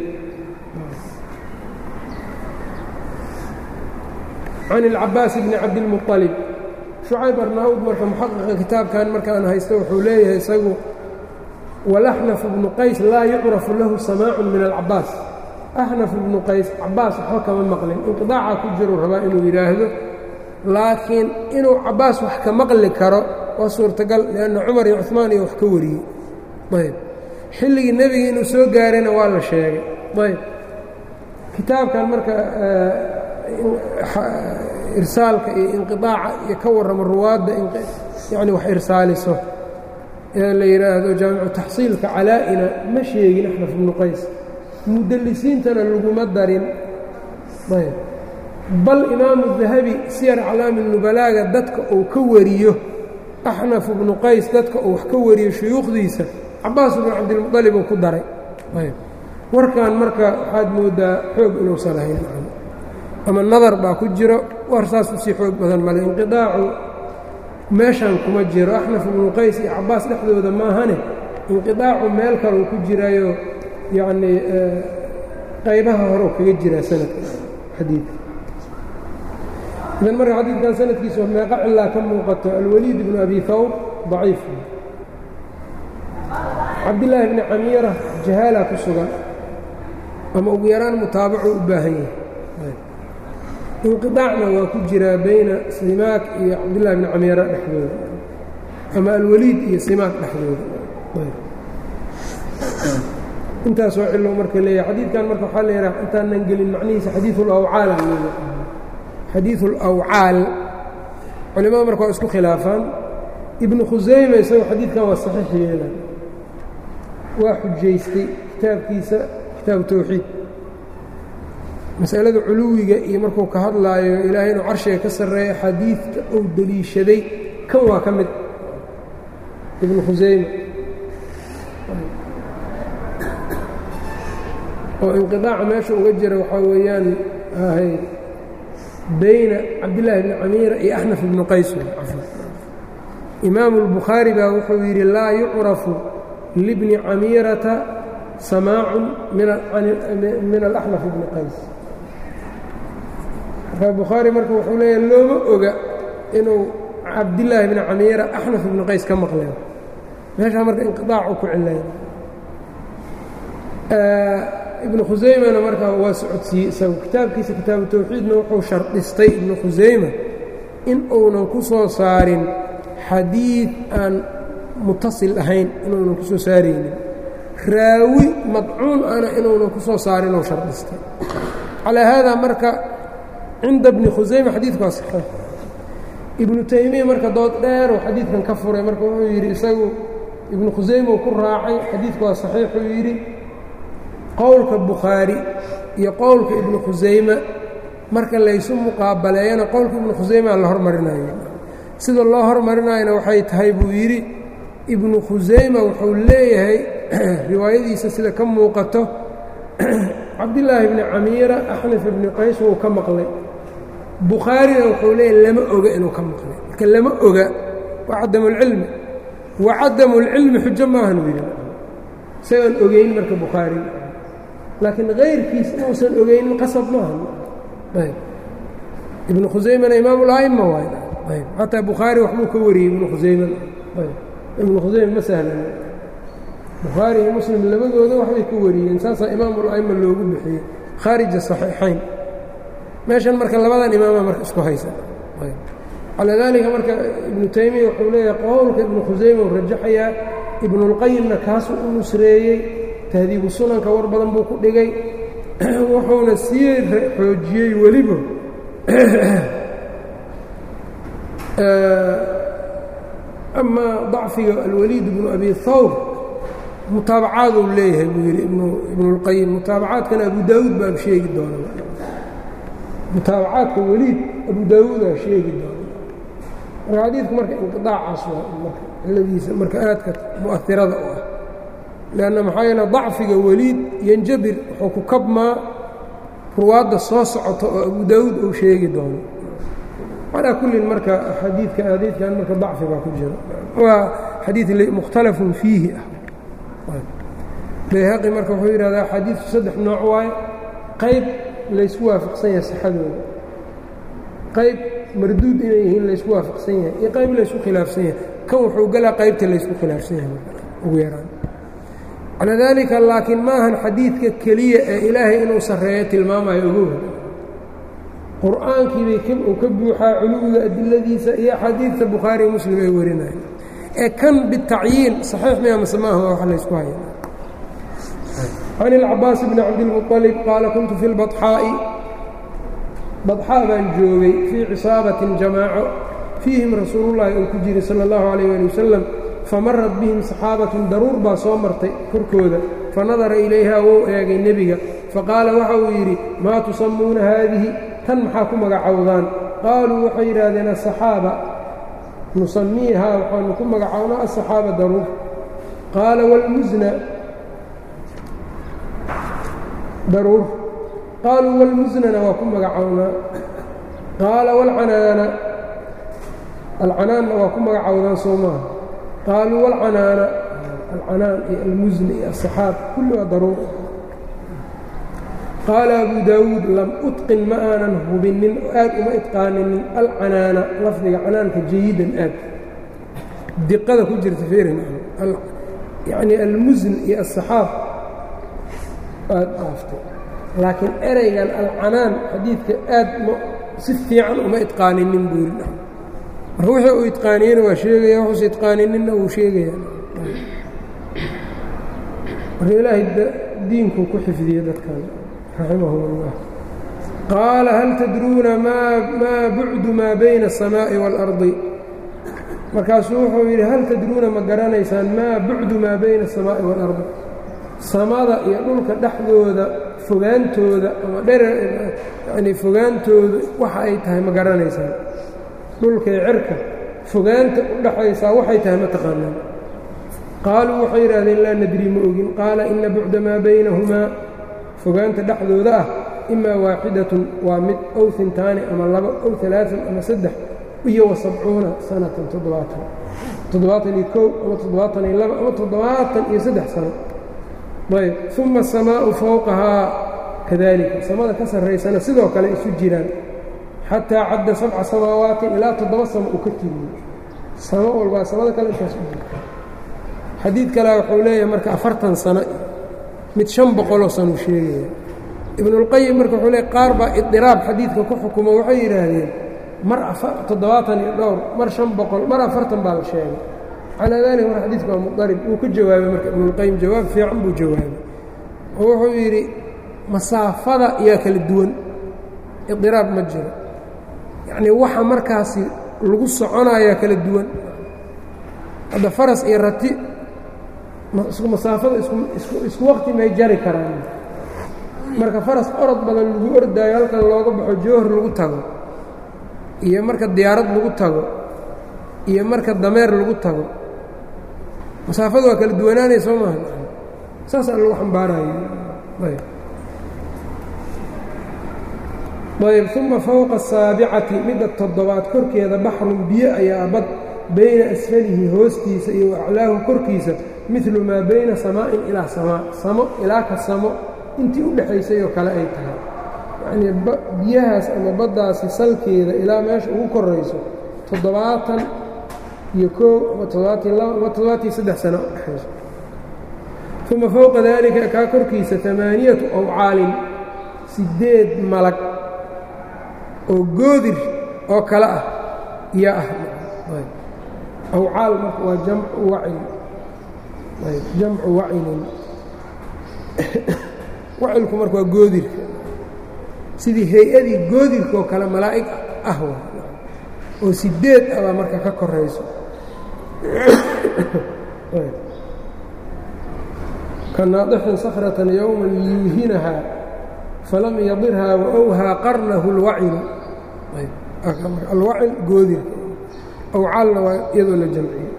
can ilcabaas bni cabdilmuطalib shucayb arnaawud marka muxaqiqa kitaabkan markaan haysto wuxuu leeyahay isagu walaxnaf ibnu qays laa yucrafu lahu samaacun min alcabaas axnaf ibnu qays cabaas waxba kama maqlin inqidaaca ku jiru rabaa inuu yidhaahdo laakiin inuu cabaas wax ka maqli karo waa suurtagal lianna cumar iyo cumaan iyo wax ka wariyey ayb xilligii nebiga inuu soo gaarayna waa la sheegay ayb kitaabkan marka irsaalka iyo inqiaaca iyo ka warrama ruwaadda yani wax irsaaliso ee la yidhaahdo jaamicu taxsiilka calaa-ina ma sheegin axnaf ibnu qays mudallisiintana laguma darin ayb bal imaamu dahabi siyar aclaami nubalaaga dadka uu ka wariyo axnaf ibnu qays dadka uu wax ka wariyo shuyuukhdiisa cabaas ibnu cabdilmuطalib uu ku daray ayb warkan marka waxaad moodaa xoog inuusan ahayn ama nadar baa ku jiro war saas usii xoog badan male inqiaacu meeshan kuma jiro axnaf ibnu qays iyo cabaas dhexdooda maahane inqiaacu meel kaleu ku jirayo yacnii qaybaha horeu kaga jiraa sanadka xadiidka idan marka xadiidkan sanadkiisa meeqa cilaa ka muuqato alwaliid ibnu abi hawr daciif cabdillaahi bni camiira jahaala ku sugan ama ugu yaraan mutaabacu u baahan yahay inqiaacna waa ku jiraa bayna simaak iyo cabdillahi bni camiira dhexdooda ama alwaliid iyo simaak dhexdooda intaasoo cilo marka leeyahay xadiidkan marka waxaa la yidhaha intaanan gelin macnihiisa xadiiu lawcaal xadiiu alawcaal culimada marka waa isku khilaafaan ibnu khusayme isagoo xadiidkan waa saxiix yeelan waa xujaystay kitaabkiisa kitaabu tawxiid masalada culuwiga iyo markuu ka hadlaayo ilaahay inuu carshiga ka sarreeyo xadiidka uu deliishaday kan waa ka mid ibnu khusayme oo inqiaaca meesha uga jira waxaa weeyaan ahay bayna cabdillaahi bni camiira iyo axnaf ibnu qays imaamu اlbukhaari baa wuxuu yidhi laa yucrafu libni camiirata samaacun min alaxnaf ibni qays marka bukhaari marka wuxuu leeyahay looma oga inuu cabdillaahi bni camiira axnaf ibni qays ka maqleen meeshaa marka inqiaacu ku cilay ibnu khusaymana markaa waa socodsiiyey isagu kitaabkiisa kitaabu tawxiidna wuxuu shardhistay ibnu khusayma in uunan ku soo saarin xadiid aan mutasil ahayn inuunan ku soo saaraynin raawi madcuun ana inuunan ku soo saarin ou shardhistay calaa haadaa marka cinda bni khusayma xadiidku waa saxiix ibnu taymiya marka dood dheer uu xadiidkan ka furay marka wuxuu yidhi isagu ibnu khusayma uu ku raacay xadiidku waa saxiixuu yidhi qowlka bukhaari iyo qowlka ibnu khusayma marka laysu muqaabaleeyana qowlka ibnu khusaymaa la hormarinayo sida loo hormarinayana waxay tahay buu yidhi ibnu khusayma wuxuu leeyahay riwaayadiisa sida ka muuqato cabdillaahi bni camiira axnaf ibni qays wuu ka maqlay bukhaarina wuxuu leeyahay lama oga inuu ka maqlay marka lama oga waa cadamulcilmi wa cadamulcilmi xujo maahan yidhi isagaan ogeyn marka bukhaari laakiin kayrkiis inuusan ogeynin qasab maaha ayb ibnu khusaymana imaam ula'ima waay ayb xataa bukhaari waxbuu ka wariyey ibnu khusayman ayb ibnu khusayma ma sahlan bukhaari iyo muslim labadooda waxbay ka wariyeen saasaa imaam ula'ima loogu bixiyey khaarija saxiixayn meeshan marka labadan imaama marka isku haysa calaa daalika marka ibnu taymiya wuxuu leeyahay qowlka ibnu khusayma uu rajaxayaa ibnulqayimna kaasuu u nusreeyey tahdiibu sunanka war badan buu ku dhigay wuxuuna sii xoojiyey weliba amaa dacfiga alwaliid ibnu abi hawr mutaabacaaduu leeyahay buu yidhi ibnulqayim mutaabacaadkana abu daawuud baa sheegi doona mutaabacaadka weliid abu daawuudaa sheegi doona marka xadiidku marka inqiaacaas waa marka ciladiisa marka aadka mu'ahirada u ah lanna maxaa yeele dacfiga weliid yanjabir wuxuu ku kabmaa ruwaadda soo socota oo abu daawuud uu sheegi doono calaa kullin marka xadiidka xadiidkan marka dacfi baa ku jira waa xadiid mukhtalafun fiihi ah bayhaqi marka wuxuu yidhahdaa xadiidku saddex nooc waaye qayb laysku waafaqsan yahay sixadooda qayb marduud inay yihiin laysku waafaqsan yahay iyo qayb laysku khilaafsan yahay kan wuxuu galaa qaybta laysku khilaafsan yahay ugu yaraan calaa daalika laakiin maahan xadiidka keliya ee ilaahay inuu sarreeyo tilmaamayo ogow qur'aankiibay uu ka buuxaa culuwiga adiladiisa iyo axaadiidta bukhaari iyo muslim ay warinaya ee kan bitacyiin saxiix miya mase maaha waa wax laysku haya can ilcabaas bni cabdilmuطalib qaala kuntu fi lbaxaa'i badxaa baan joogay fii cisaabatin jamaaco fiihim rasuulullahi uu ku jiray sala اllahu alayh ali wasalam famarat bihim saxaabatun daruur baa soo martay korkooda fanadara ilayhaa wou eegay nebiga faqaala waxa uu yidhi maa tusammuuna haadihi tan maxaa ku magacowdaan qaaluu waxay yidhaahdeen asaxaaba nusamiihaa waxaanu ku magacownaa asaxaaba daruur qaala wlmusna daruur qaaluu wlmusnana waa ku magacownaa qaala wlcanaana alcanaanna waa ku magacowdaan soo maaha qaaluu wlcanaana alcanaan iyo almusni iyo asaxaab kulli waa daruur qaala abu daawuud lam utqin ma aanan hubinin oo aad uma itqaaninin alcanaana lafdiga canaanka jayidan aad diqada ku jirta feerin yacnii almusn iyo asaxaab aad dhaaftay laakiin ereygan alcanaan xadiidka aad m si fiican uma itqaaninin buu yidhi marka wixii uu itqaaniyena waa sheegaya wuxuusa itqaaninina wuu sheegaya marka ilaahay diinkuu ku xifdiye dadkan raximahum اllah qaala hal tadruuna maa bucdu maa bayna الsamaaءi wاlardi markaasuu wuxuu yidhi hal tadruuna ma garanaysaan maa bucdu maa bayna الsamaaءi wاlardi samada iyo dhulka dhexdooda fogaantooda ama dherer yanii fogaantooda waxa ay tahay ma garanaysaan dhulka iyo cirka fogaanta u dhaxaysaa waxay tahay ma taqaanaan qaaluu waxay yidhaahdeen laa nadri ma ogin qaala ina bucda maa baynahumaa fogaanta dhexdooda ah imaa waaxidatun waa mid ow intaani ama labo ow alaaan ama saddex iyo wasabcuuna sanatan toddobaatan toddobaatan iyo kow ama toddobaatan iyo labo ama toddobaatan iyo saddex sano ayb uma asamaa'u fowqahaa kadalika samada ka sarraysana sidoo kale isu jiraan xataa cadda sabca samaawaatin ilaa toddoba samo uu ka tiriyo samo walbaa samada kale intaas u jirta xadiid kalea wuxuu leeyahay marka afartan sano mid shan boqoloo sanuu sheegaya ibnulqayim marka wuxuu leey qaar baa idiraab xadiidka ku xukumo waxay yidhaahdeen mar toddobaatan iyo dhowr mar shan boqol mar afartan baa la sheegay calaa daalika mar xadiidka waa mudarib wuu ka jawaabay marka ibnulqayim jawaab fiican buu jawaabay oo wuxuu yidhi masaafada yaa kala duwan idiraab ma jiro yacnii waxa markaasi lagu soconayaa kala duwan hadda faras iyo rati masaafada isku wakti may jari karaan marka faras orod badan lagu ordaayo halkan looga baxo jowhar lagu tago iyo marka diyaarad lagu tago iyo marka dameer lagu tago masaafada waa kala duwanaanaya soo maaha saasaa lagu xambaarayo ayb uma fowqa asaabicati midda toddobaad korkeeda baxrun biyo ayaa bad bayna asfalihi hoostiisa iyo aclaahu korkiisa midlu maa bayna samaa'in ilaa samaa samo ilaa ka samo intii u dhexaysay oo kale ay tahay yacnii biyahaas ama baddaasi salkeeda ilaa meesha ugu korayso toddobaatan iyo koow ama toddobaatan labo ama toddobaatan saddex sano u dhexayso uma fowqa daalika kaa korkiisa amaaniyatu awcaalin siddeed malag oo goodir oo kale ah iyo ah awcaal marka waa jamcu wacil jamcu wacilin wacilku marka waa goodirka sidii hay-adii goodirka oo kale malaa'ig ah oo sideed abaa marka ka korayso ka naadixin sakratan yowman liyuhinahaa falam yadirhaa waawhaa qarnahu اlwacilu alwacil goodirka awcaalna waa iyadoo la jamciyo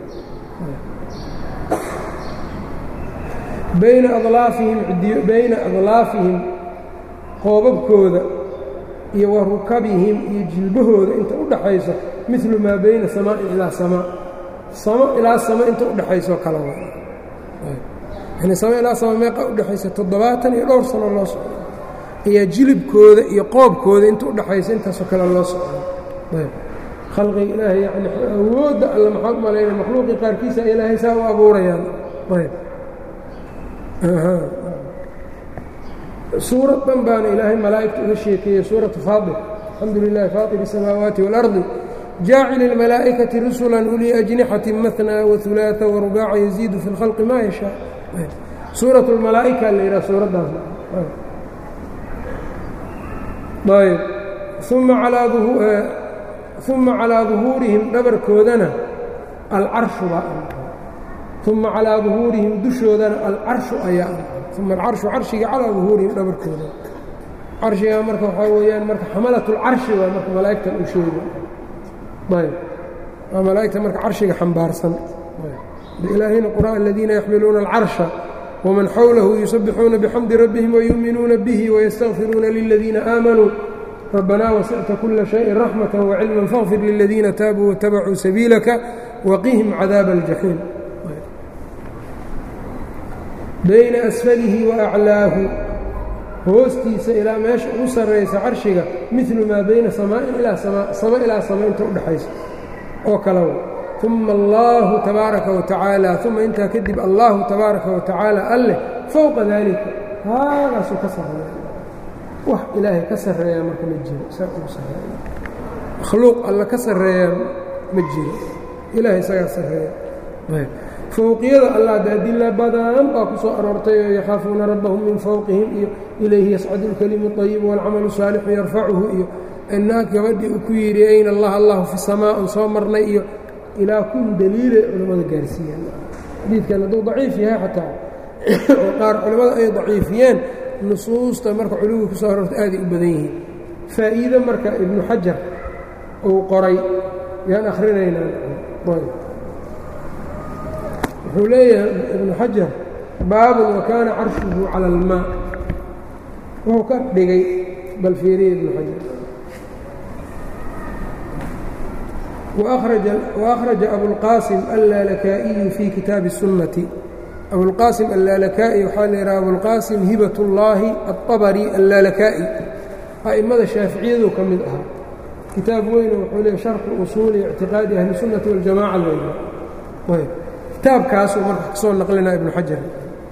bayna adlaafihim bayna adlaafihim qoobabkooda iyo wa rukabihim iyo jilbahooda inta u dhaxayso milu maa bayna samaain ilaa samaa samo ilaa samo inta udhaxayso kala wa yani samo ilaa sama meeqa udhexaysa toddobaatan iyo dhowr sano loo socdo ayaa jilibkooda iyo qoobkooda inta udhaxaysa intaasoo kale loo socdo khalqiga ilaahay yani awoodda alla maxaad malayna makhluuqii qaarkiisa ilaahay saa u abuurayaan ayb suurad dhan baana ilaahay malaa'igta uga sheekeeyey suuratu faadir alxamdu lilahi faatir الsamaawaati wاlardi jaacil اlmalaa'ikati rusula ulii ajnixati mahnaa waثulaaثa warubaaca yaziidu fi اlkhalqi ma yashaa suuraة اlmalaa'ika la yidhaha suuraddaas ayb uma alaa uma calىa duhuurihim dhabarkoodana alcarshu baa uma calaa duhuurihim dushoodana alcarshu ayaa uma alcarshu carshiga calaa duhuurihim dhabarkooda carshigaa marka waxaa weeyaan marka xamalatulcarshi waa marka malaa'igtan u sheega ayb waa malaa'igta marka carshiga xambaarsan ilaahayna qur'aan aladiina yaxmiluuna alcarsha wman xawlahu yusabixuuna bixamdi rabbihim wayuuminuuna bihi wayastakfiruuna liladiina aamanuu rabbanaa wasicta kula shayin raxmata wacilman faغfir liladiina taabuu watabacuu sabiilaka waqihim cadaaba aljaxiim bayna asfalihi waaclaahu hoostiisa ilaa meesha ugu sarraysa carshiga milu maa bayna samaain ilaa samaa sama ilaa sama inta udhexaysa oo kalawa uma allahu tabaaraka wa tacaala uma intaa kadib allahu tabaaraka wa tacaala alleh fowqa daalika haagaasuu ka sarreeya wax ilaahay ka sarreeyaa marka ma jiro saa ugu sarreeya makhluuq alla ka sarreeyaa ma jiro ilahay isagaa sarreeya fowqiyada allah de adila badan baa ku soo aroortay oo yakhaafuuna rabbahum min fowqihim iyo ilayhi yascadu اlkelimu اطayibu wاlcamalu saalixu yarfacuhu iyo inaag gabadhii uu ku yidhi ayna allah allahu fi samaa un soo marnay iyo ilaa kun daliilay culammada gaarsiiyeen xadiidkan hadduu daciif yahay xataa oo qaar culammada ay daciifiyeen nusuusta marka culuwi ku soo aroorta aaday u badan yihiin faa'iido marka ibnu xajar uu qoray yaan akhrinaynaa wuxuu leeyahay ibnu xajar baabun wa kaana carshuhu cala almaa wuxuu ka dhigay bal fiiriya ibnu xajar وأخرج أبوالقاسم اللالكائي في kitaabi السuنة أبوالqاسم اللالكائي waxaa l yhaha أبوالqاسم hibaة اللahi الطبري اللالكائي أئmada شhaaficiyadu ka mid ahaa kitaab weyne wuxuu leey شharxu usuuli اعtiqاadi أهli السuنaةi والجamاعة l kitaabkaasuu marka kasoo naqlinaa iبن xajar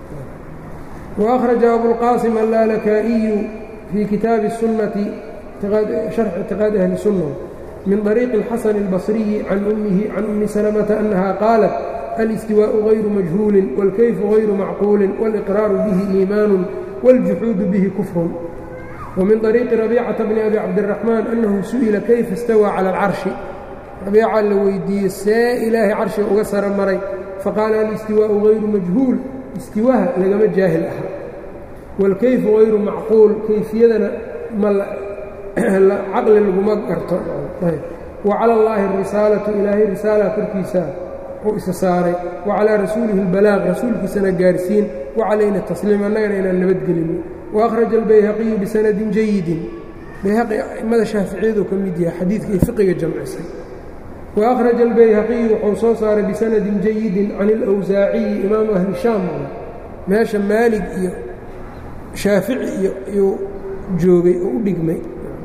وأخرج أبوالqاسم اللالكائي في kitaabi السuنة شharx اعtiqاadi أهli السuنة من طريق الحسن البصري عن أمه عن أم سلمة أنها قالت الاستواء غير مجهول والكيف غير معقول والإقرار به إيمان والجحود به كفر ومن طريق ربيعة بن أبي عبد الرحمن أنه سئل كيف استوى على العرش ربيعة لويدي سا إلهي عرش أغسر مري فقال الاستواء غير مجهول استواها لقم جاهل أحد والكيف غير معقول كيفيتنا مل caqli laguma garto wacala اllaahi اrisaalatu ilaahay risaala korkiisa uu isa saaray wacalaa rasuulihi اlbalaaq rasuulkiisana gaarsiin wacalayna tasliim annagana inaan nabadgelino waأkhraja اlbayhaqiyu bisanadin jayidin bayhaqi a'immada shaaficiyadu ka mid yahay xadiidka iyo fiqiga jamcisay waأkhraja اlbayhaqiyu wuxuu soo saaray bisanadin jayidin can اlawsaaciyi imaamu ahli shaam meesha maalig iyo shaafici iyo joogay oo u dhigmay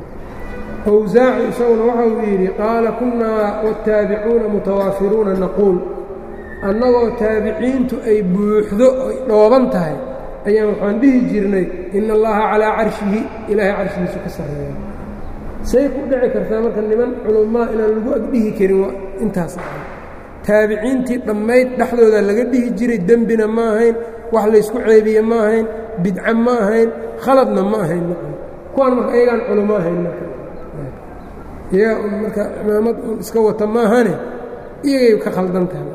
awsaaci isaguna waxa uu yidhi qaala kunnaa wاtaabicuuna mutawaafiruuna naquul annagoo taabiciintu ay buuxdo ay dhooban tahay ayaan waxaan dhihi jirnay ina allaha calaa carshihi ilaahay carshigiisu ka sarreeya say ku dhici kartaa marka niman culummaa inaan lagu agdhihi karin intaas ahay taabiciintii dhammayd dhexdooda laga dhihi jiray dembina ma ahayn wax laysku ceebiye ma ahayn bidca ma ahayn khaladna ma ahayn kuwaan marka ayagaan culummo ahayn marka iyagaa un marka cimaamad un iska wata maahane iyagay ka khaldan tahay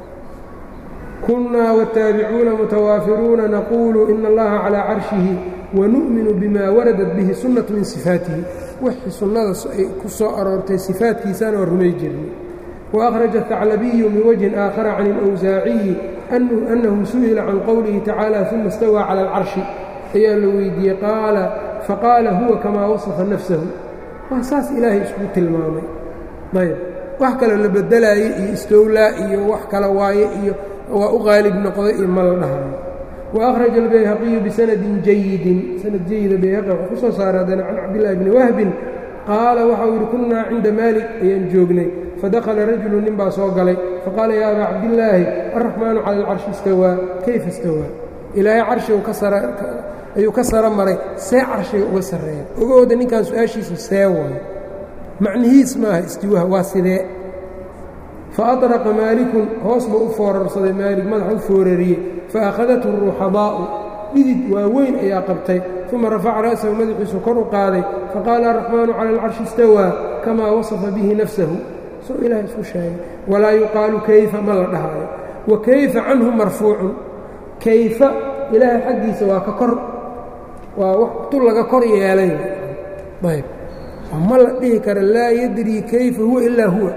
kunnaa wاtaabicuuna mutawaafiruuna naquulu ina allaha calىa carshihi wanu'minu bima waradat bihi sunnatu min sifaatihi wixii sunnada ay ku soo aroortay sifaatkiisana waa rumay jirnay waأkhraja الثaclabiyu min wajhin aakhara can اlأwsaaciyi annahu su'ila can qowlihi tacaala uma اstawىa calى اlcarshi ayaa la weydiiyey qaala faqaala huwa kamaa wasafa nafsahu waa saas ilaahay isku tilmaamay ayb wax kaloo la bedelaayey iyo istowlaa iyo wax kale waaye iyo waa u qaalib noqday iyo ma la dhahayo waأkhraja اlbayhaqiyu bisanadin jayidin sanad jayida bayhaqi wuxuu ku soo saaray haddana can cabdillaahi bni wahbin qaala waxau yidhi kunnaa cinda maalik ayaan joognay fadakhala rajulu nin baa soo galay faqaala yaa abaa cabdillaahi alraxmaanu cala alcarshi istawaa kayfa istawaa ilaahay carshigu ka sara ayuu ka saro maray see carshiga uga sarreeya ogooda ninkan su-aashiisa see waayo macnihiis maaha istiwaha waa sidee fa aطraqa maalikun hoos buu u foorarsaday maalik madaxa u foorariyey faakhadathu ruuxadaa'u dhidid waaweyn ayaa qabtay uma rafaca ra'sahu madaxiisu kor u qaaday faqaala araxmaanu cala alcarshi istawaa kamaa wasafa bihi nafsahu soo ilaah isku sheegay walaa yuqaalu kayfa ma la dhahaayo wa kayfa canhu marfuucun kayfa ilaahay xaggiisa waa ka kor waa wax tu laga kor yeelay ayb ma la dhihi kara laa yadrii kayfa huwa ilaa huwa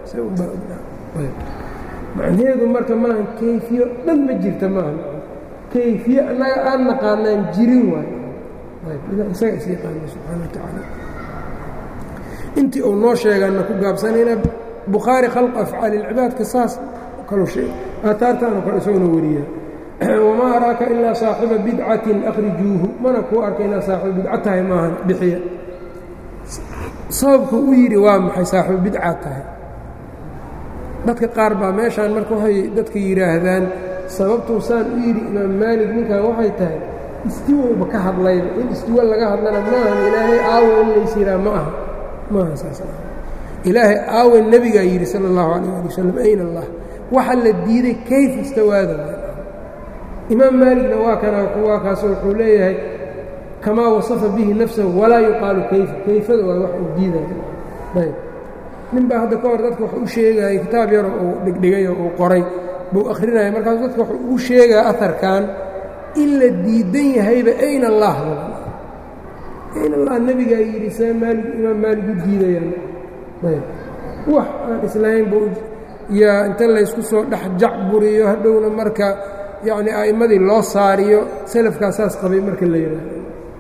macnaheedu marka maaha kayfiyo dhan ma jirta maaha kayfiye annaga aan naqaanaan jirin waayo isaga is yaqaana subxaana wa tacaala intii uu noo sheegaana ku gaabsanayna bukhaari khalq afcaali ilcibaadka saas kalu aataartaanu kale isaguna wariya wamaa araaka ilaa saaxiba bidcatin akhrijuuhu mana kuu arka inaa saaxiba bidca tahay maahan bixiya sababku u yidhi waa maxay saaxibu bidca tahay dadka qaar baa meeshaan marka waxay dadka yidhaahdaan sababtuu saan u yidhi imaam maalig ninkan waxay tahay istiwowba ka hadlayba in istiwo laga hadlana maahan ilaahay aawo in lays yidhaha ma aha maaha saas ilaahay aawe nebigaa yidhi sala allahu calayh ali wasalam ayna allah waxa la diiday kayf istawaada imaam maaligna waa kana waa kaas wuxuu leeyahay kamaa wasafa bihi nafsahu walaa yuqaalu kayfa kayfada waa wax uu diidaya ayb nin baa hadda ka hor dadka wax u sheegaya kitaab yaro uu dhigdhigayo uu qoray buu akhrinaya markaas dadka wax ugu sheegaa aharkan in la diidan yahayba ayna allah ayna allah nebigaa yidhi see maalig imaam maalig u diidayaan ayb wax aan islahayn buu yaa inta laysku soo dhex jacburiyo hadhowna marka yacni a'immadii loo saariyo salafkaa saas qabay marka la yidhaahdo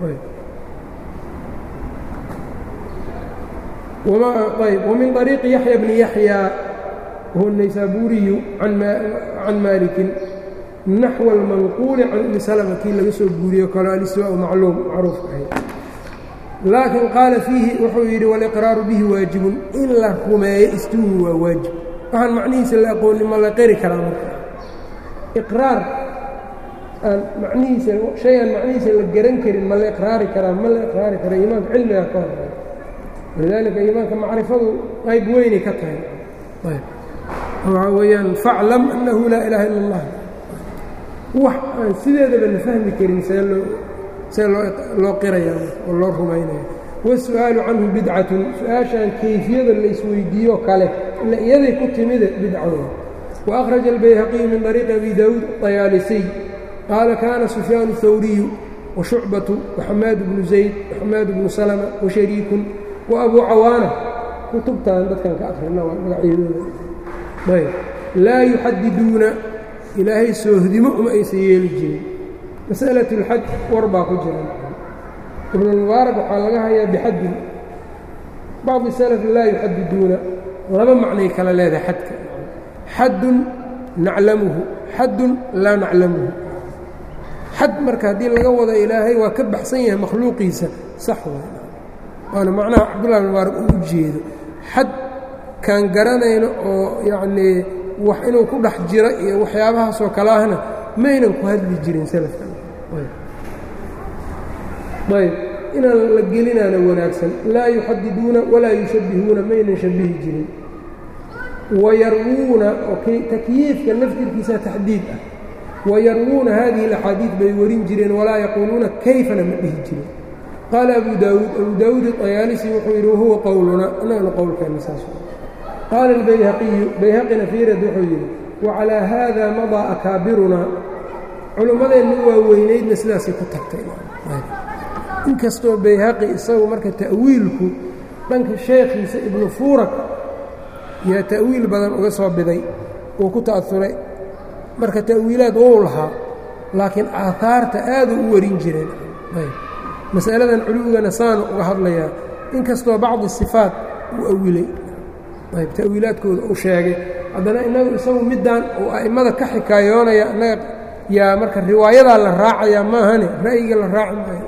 ayb وmin طريiqi yaحyى بن yaحyى wهو النaysaburiyu can malikin naxو الmanquuli can umi slma kii laga soo guuriyo kalo alswاء macluum macruufka ahay laakiin qaala fiihi wuxuu yidhi wاlإqraaru bihi waajibun in la rumeeyo istuhu waa waajib waxaan macnihiisa la aqooni ma la qeri karaa marka iqraar aan macnihiisa shay aan macnihiisa la garan karin ma la iqraari karaa ma la iqraari kara iimaanka cilmiga ka horeeya walidaalika iimaanka macrifadu qayb weynay ka tahay ayb waxaa weeyaan faclam annahu laa ilaaha ila اllah wax aan sideedaba la fahmi karin see loo see loo loo qiraya oo loo rumaynaya wasu-aalu canhu bidcatun su-aashaan kayfiyada la isweydiiyo kale ila iyaday ku timide bidcada وأkhraجa الbayhaqiyu min طariiqi abi daawuud طayaalisiy qaala kaana sufyaan الhawriyu وshucbaةu وxamaad bnu zayd وxamaad bnu slma وashariikun وabuu cawaana kutubtan dadkan ka akhrina waa magacyadooda ayb laa yuxadiduuna ilaahay soohdimo uma aysan yeeli jirin masأlaة اlxaj war baa ku jira ibn اlmubaarak waxaa laga hayaa bixaddin bacضi slf laa yuxadiduuna laba macnay kala leedahay xadka xadun naclamuhu xadun laa naclamuhu xad marka haddii laga wado ilaahay waa ka baxsan yahay makhluuqiisa sax waay waana macnaha cabdullahi mubaarak uu u jeedo xad kaan garanayno oo yacnii wax inuu ku dhex jiro iyo waxyaabahaasoo kale ahna maynan ku hadli jirin salafkan ayb inaan la gelinaana wanaagsan laa yuxadiduuna walaa yushabbihuuna maynan shabihi jirin wayarwuuna takyiifka laftirkiisa taxdiid ah wayarwuuna haadihi اlaxaadiid bay warin jireen walaa yaquuluuna kayfana ma dhihi jirin qaala abu daawuud abu daawuud iطayaalisi wuxuu yidhi wahuwa qowluna annagana qowlkeenna saas qaala اlbayhaqiyu bayhaqina fiirad wuxuu yidhi wacalaa haada madaa akaabirunaa culummadeenna waaweynaydna sidaasay ku tagtay inkastoo bayhaqi isagu marka ta'wiilku dhanka sheekhiisa ibnu fuurak yaa ta'wiil badan uga soo biday uu ku ta'auray marka ta'wiilaad wou lahaa laakiin aahaarta aaduu u warin jireen masaladan culuwigana saanu uga hadlayaa inkastoo bacdi sifaat uu awilay ayb ta'wiilaadkooda uu sheegay haddana innagu isagu middaan uu a'immada ka xikaayoonaya innaga yaa marka riwaayadaa la raacayaa maahane ra'yiga la raaci maayo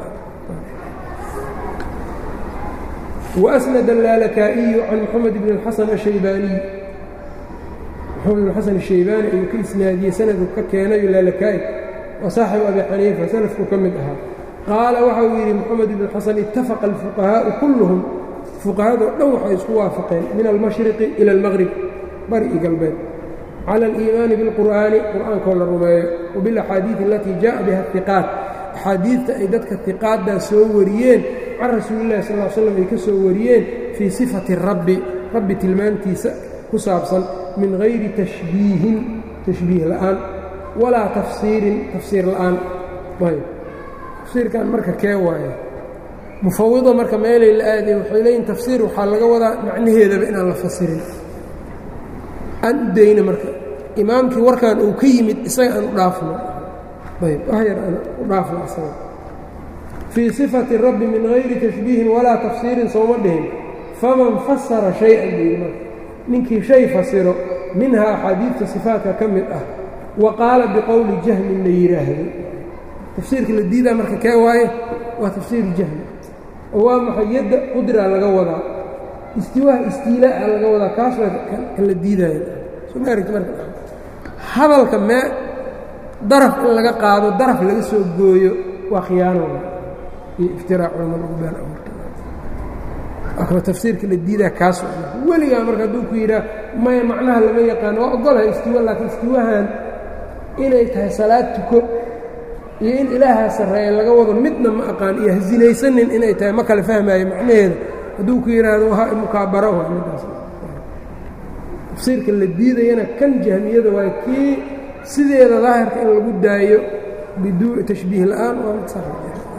وأsند الlaalakaaئiyu can mxamed bn الxasan الشhaybaaniy mxamed bn xasan الشhaybani ayuu ka isnaadiyey sanadu ka keenayo laalakaa'i waa saaxibu abi xaniifa salafku ka mid ahaa qaala waxa uu yidhi mxamed bn xasan itafaqa الfuqahaaءu kulluhum fuqahadoo dhan waxay isku waafaqeen min almashriqi ilى اlmaqrib bari i galbeed calى اliimaani biاlqur'aani qur'aankoo la rumeeyo وbiاlaxaadiiث alatii jaءa biha الثiqaat axaadiidta ay dadka hiqaaddaa soo wariyeen can rasuulillahi sal l slam ay ka soo wariyeen fii sifati rabbi rabbi tilmaantiisa ku saabsan min hayri tashbiihin tashbiih la'aan walaa tafsiirin tafsiir la'aan ayb tafsiirkan marka kee waaye mufawida marka meelay la aadayn waxay leeyihin tafsiir waxaa laga wadaa macnaheedaba inaan la fasirin aan u dayna marka imaamkii warkan uu ka yimid isaga aan u dhaafno ayb waxyar aan u dhaafno isaga fii sifati rabbi min hayri tashbiihin walaa tafsiirin sooma dhihin faman fasara shay-an baydi marka ninkii shay fasiro minhaa axaadiidta sifaatka ka mid ah wa qaala biqowli jahmin la yidhaahdo tafsiirka la diidaa marka kee waaye waa tafsiir jahmi oo waa maxay yadda qudraa laga wadaa istiwaaha istiilaa'a laga wadaa kaas waa kan la diidaayo soo ma aragti marka hadalka mee daraf in laga qaado daraf laga soo gooyo waa khiyaano iyo iftiraac culama lagu been abuurta tafsiirka la diidaa kaas weligaa marka hadduu ku yidhaah maya macnaha lama yaqaano waa ogolahay istiwa laakiin istiwahan inay tahay salaad tuko iyo in ilaahaa sarreeya laga wado midna ma aqaan iyo hasinaysanin inay tahay ma kale fahmaayo macnaheeda hadduu ku yidhaahdo ha mukaabaro waa middaas tafsiirka la diidayana kan jahmiyada waa kii sideeda daahirka in lagu daayo biduu tashbiih la'aan waa mid sax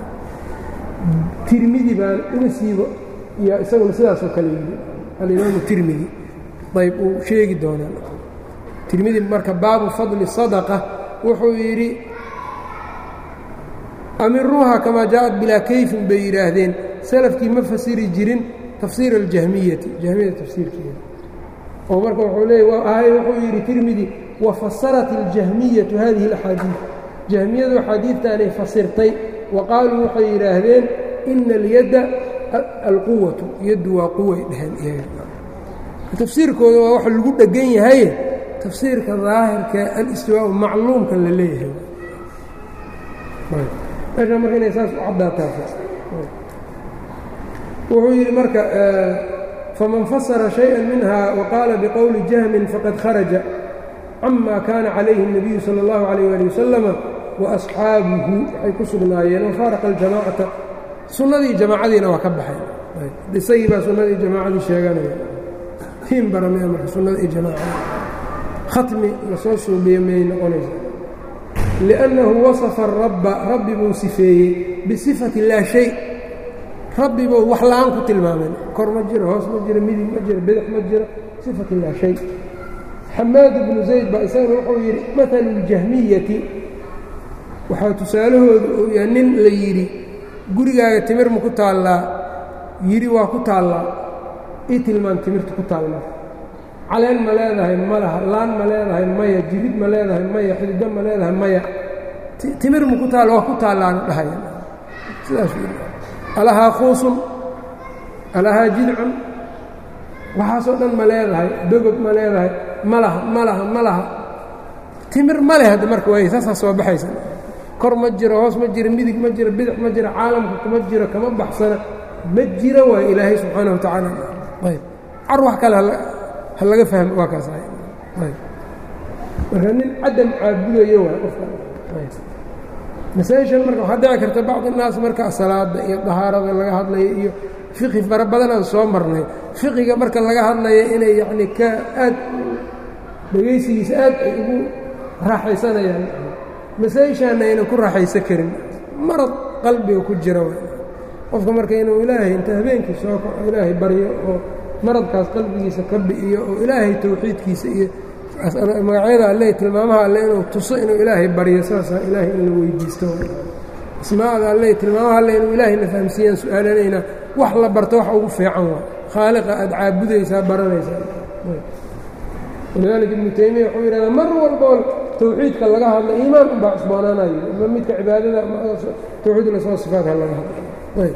tirmidi baan uga siibo iyo isaguna sidaasoo kale yidhi alimaamu tirmidi ayb uu sheegi doonaa tirmidi marka baabu fadli sadaqa wuxuu yidhi amiruuha kamaa jaaءat bilaa kayfin bay yidhaahdeen salafkii ma fasiri jirin tafsiir aljahmiyati jahmiyada tafsiirkeeda oo marka wuxuu leey ahay wuxuu yidhi tirmidi wafasarat اljahmiyatu hadihi اlaxaadiid jahmiyadu axaadiidtaanay fasirtay wa qaaluu waxay yidhaahdeen ina alyadda alquwatu yaddu waa quway dheheen tafsiirkooda waa wax lagu dhegan yahaye tafsiirka daahirka alistiwaau macluumka la leeyahay meeshaa marka inay saas u caddaataa wuxuu yidhi marka faman fasara شhayئa minha waqaala biqowli jahmin faqad kharaja cama kaana calayhi الnabiyu salى اllahu عalيyه ali wasalama waasxaabuhu waxay ku sugnaayeen wafaaraqa اljamacata sunnadii jamaacadiina waa ka baxay isagii baa sunnadii jamaacadii sheeganaya tiin baranaya marka sunnada iyo jamaacada khatmi lasoo suubiyo miyay noqonaysa liأnnahu wasafa الrabba rabbi buu sifeeyey bisifati laa shay rabbi buu wax la-aan ku tilmaamay kor ma jiro hoos ma jiro midig ma jiro bidix ma jiro sifati laa shay xamaad ibnu zayd baa isagana wuxuu yidhi maalu اljahmiyati waxaa tusaalahooda uu yahay nin la yidhi gurigaaga timir ma ku taallaa yidhi waa ku taallaa ii tilmaan timirta ku taalma caleen ma leedahay ma laha laan ma leedahay maya jirid ma leedahay maya xidido ma leedahay maya timir ma ku taalla waa ku taallaana dhahaya sidaas alahaa khuusun alahaa jidcun waxaasoo dhan ma leedahay dogob ma leedahay ma laha ma laha ma laha timir ma leh hadda marka waay saasaa soo baxaysa kor ma jiro hoos ma jiro midig ma jiro bidix ma jiro caalamka kuma jiro kama baxsana ma jiro waay ilaahay subxaana wa tacaala ayb car wax kale ha laga fahmo waa kaas ayb marka nin cadam caabudayo waay qofka masaaishan marka waxaa dhici karta bacd innaas marka salaada iyo dahaarada laga hadlayo iyo fiqi fara badan aan soo marnay fiqiga marka laga hadlayo inay yacni ka aad dhegaysigiisa aad ay ugu raaxaysanayaan masaa-ishaana aynan ku raaxaysan karin marad qalbiga ku jira qofka marka inuu ilaahay inta habeenkii soo kaco ilaahay baryo oo maradkaas qalbigiisa ka bi'iyo oo ilaahay tawxiidkiisa iyo magacyada alle tilmaamaha alle inuu tuso inuu ilaahay baryo saasaa ilaahay in la weydiisto asmaada alle tilmaamaha alle inuu ilaahayna fahamsiiyaan su-aalanayna wax la barto wax ugu fiican waa khaaliqa aad caabudaysaa baranaysaa walidaalika ibnu taymiya wuxuu yidhahdaa mar walboo tawxiidka laga hadla iimaan unbaa cusboonaanayo ama midka cibaadada tawxiid lasoo sifaadka laga hadla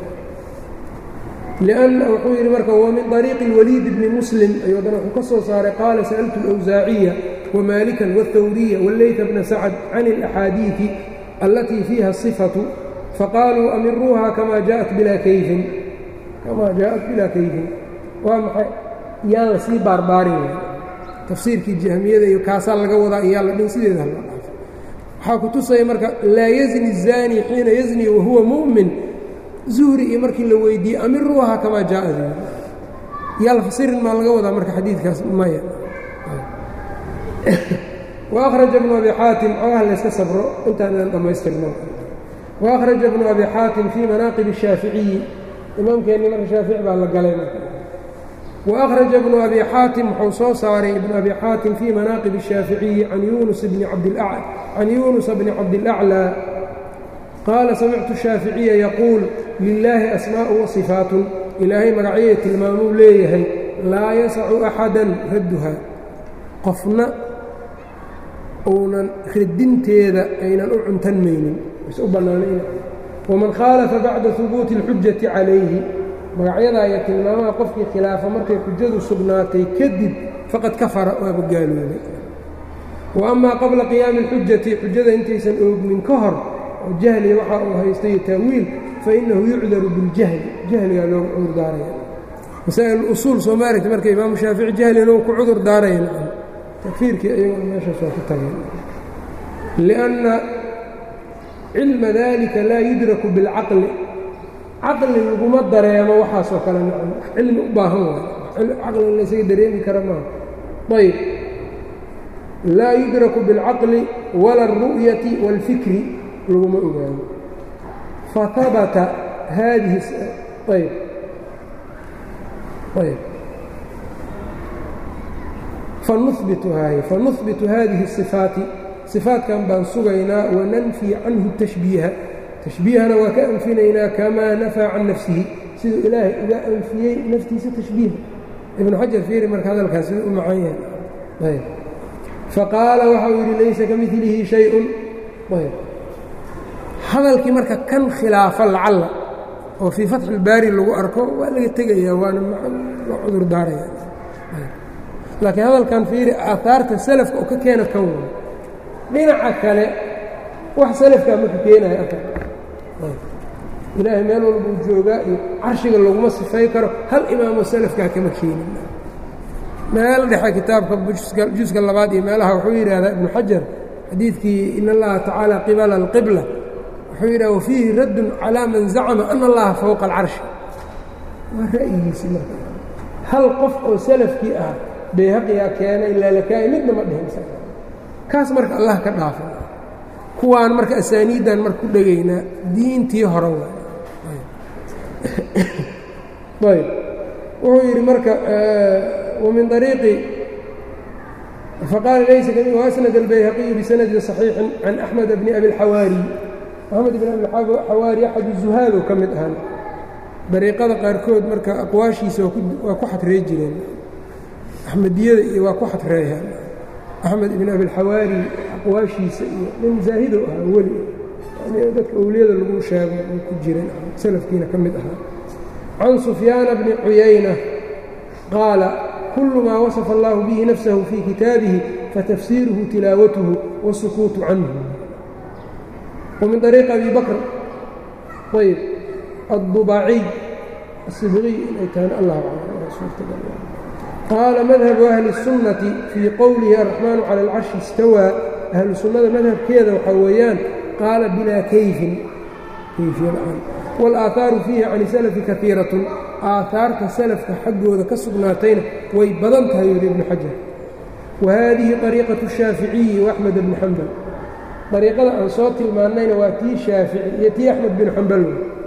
لأن wuxuu yidhi marka وmin طريiqi الwليid بni mسلم ayuu haddana wuxuu ka soo saaray qaala sألtu الأwزaaciية وmاalكا والthwrية والlayث بna sacد can الأxاadiiثi اlatيi fiiha الصفة faqaaluu amiruuha kama jaءat bilaa kayfin kama jaaءat bilaa kayfin waa maxay yaan la sii baarbaarin tafsiirkii jahmiyada iyo kaasaa laga wadaa iyaa la dhin sideeda hala dhaafo waxaa ku tusaya marka laa yزنi الزاnي xiina yزني wahuwa muؤmin zuhri iyo markii la weydiiyey amiruuha kamaa jaaءad yaa la fasirin maa laga wadaa marka xadiidkaas maya وأkhرaجa بن أbي xاatim xogaha layska sabro intaanaan dhammaystirno وأkhرaجa بن أbي xاatim fي manaaqiب الشhaafiعiyi imaamkeenni marka shaafici baa la galay وأkhرaجa بن أbي xاatim wuxuu soo saaray iبن أbي xاatim fي manaaqiب الشhaafiعiyi can yuنuس بن cabdالأعlى qaala samictu الشhaaficiya yaquul lilaahi asmaaءu وaصifaat ilaahay magacyada tilmaamuu leeyahay laa yasacu أxada radduha qofna uunan radinteeda aynan u cuntanmaynin is u bannaanayn waman khaalafa bacda hubuuti اlxujati calayhi magacyadaa iyo tilmaamaha qofkii khilaafa markay xujadu sugnaatay kadib faqad kafara waaba gaaloobay wa amaa qabla qiyaami اlxujati xujada intaysan oogmin ka hor oo jahliga waxa uu haystay taawiil fainahu yucdaru biاljahli jahligaa loogu cudur daaraya masaa'il usuul soo maaragta marka imaamu shaafici jahlina uu ku cudur daaraya takfiirkii ayagoo meeshaas waa ku tageen lianna cilma dalika laa yudraku biاlcaqli caqli laguma dareemo waxaasoo kale nacam cilmi u baahan waayo caqli laysaga dareemi kara maaha ayb laa yudraku biاlcaqli wala اlru'yati wاlfikri laguma ogaano fahabata haadihi ayb ayb fanubitu fanuhbitu hadihi الصifaati صifaatkan baan sugaynaa wananfii canhu tashbiiha tashbiihana waa ka anfinaynaa kamaa nafaa can nafsihi siduu ilaahay uga anfiyey naftiisa tashbiiha ibnu xajar fiiri marka hadalkaas sida u macan yahay faqaala waxa uu yidhi laysa ka milihi shayءun hadalkii marka kan khilaafa lacalla oo fii fatxi اlbaari lagu arko waa laga tegayaa waana la cudur daaraya laakiin hadalkan fiiri aahaarta salafka oo ka keena kan way dhinaca kale wax salafkaa maka keenaya aka ilaahay meel walbuu joogaa iyo carshiga laguma sifay karo hal imaamo salafkaa kama keenin meel dhexe kitaabka juska labaad iyo meelaha wuxuu yidhaahdaa ibnu xajar xadiidkii in allaha tacaala qibala alqibla wuxuu yidhaha wafiihi raddun calaa man zacama ana allaha fowqa alcarshi waa ra'yigiisi marka hal qof oo salafkii ah bayhaqiyaa keenay laalakaa'i midna ma dhihin kaas marka allah ka dhaafa kuwaan marka asaaniiddan marka ku dhegaynaa diintii hore waay ayb wuxuu yidhi marka wamin ariiqi faqaala laysa kami wasnad albayhaqiyu bisanadin صaxiixin can axmed bni abi اlxawaari axmed bn abi xawaari axad zuhaado ka mid ahan dariiqada qaarkood marka aqwaashiisa waa ku xadrey jireen axmediyada iyo waa ku xadreeyaan axmed ibn abilxawaari aqwaashiisa iyo nin zaahidow ahaa weli dadka owliyada lagu sheego ay ku jireen salafkiina ka mid ahaa can sufyaana bni cuyayna qaala kullu maa wasafa allahu bihi nafsahu fii kitaabihi fatafsiiruhu tilaawatuhu wasukuutu canhu wamin ariiqi abi bakr ayb addubaciy asibqiy inay tahan allah qaala madhabu ahli الsunnati fii qowlihi araxmaanu cala alcarshi istawaa ahlu sunnada madhabkeeda waxaa weeyaan qaala bilaa kayfin kayfiyaan wاlaaثaaru fiihi can salafi kaiiratun aahaarta salafka xaggooda ka sugnaatayna way badan tahay yuri ibnu xajar wa haadihi طariiqaةu الshaaficiyi وaxmed bni xambal dariiqada aan soo tilmaannayna waa tii shaafici iyo tii axmed bin xambal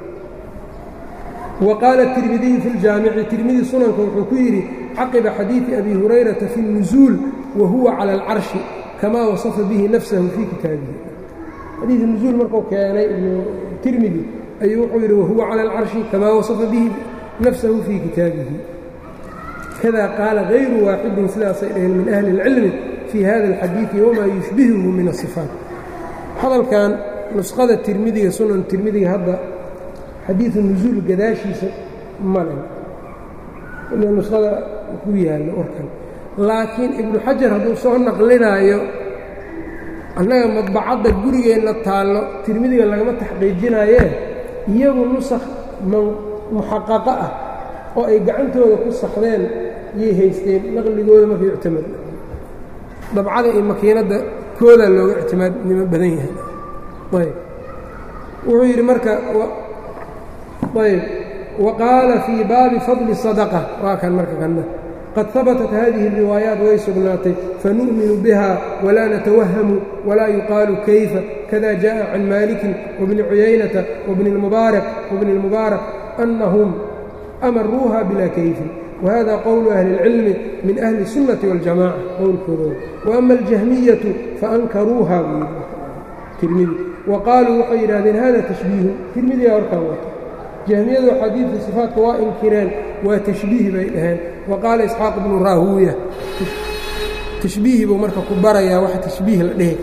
wa qaala الtirmidiyu fi اljaamici tirmidi sunanka wuxuu ku yidhi caqiba xadiiثi abi hurayrata fi الnuزuul wa huwa calى اlcarshi kamaa wasafa bihi nafsahu fii kitaabihi xadiiث nuزuul markuu keenay ibnu tirmidi ayuu wuxuu yidhi wahuwa calى اlcarshi kamaa wasafa bihi nafsahu fii kitaabihi kada qaala غayru waaxidin sidaasay dhaheen min ahli اlcilmi fii hada اlxadiiثi wamaa yushbihuhu min الصifaat hadalkan nusqada tirmidiga sunan tirmidiga hadda xadiiثu nuزuul gadaashiisa male nusqada ku yaallo warkan laakiin ibnu xajar hadduu soo naqlinaayo annaga madbacadda gurigeenna taallo tirmidiga lagama taxqiijinayee iyagu nusakh muxaqaqo ah oo ay gacantooda ku saxdeen yay haysteen naqligooda marka yuctamad dabcada iyo makiinadda koodaa looga ictimaadnimo badan yahay ayb wuxuu yidhi marka ayb wa qaala fii baabi fadli sadaqa waa kan marka kanna qad habatat hadihi الriwaayaat way sugnaatay fanu'minu biha walaa natawahamu walaa yuqaalu kayfa kada jaءa can maalikin wabni cuyaynata wabni اlmubaarak wabni اlmubaarak anahum amaruuha bila kayfin whada qowlu ahli اlcilmi min ahli الsunnati wاljamaca qowlkoodooda waama aljahmiyatu faankaruuha buu tirmidi wa qaaluu waxay yidhahdeen hada tashbiihu tirmidigaa horkaan wata jahmiyadu xadiidka sifaatka waa inkireen waa tashbiih bay dhaheen wa qaala isxaaq bnu raahuuya tashbiihi buu marka ku barayaa wax tashbiih la dhehi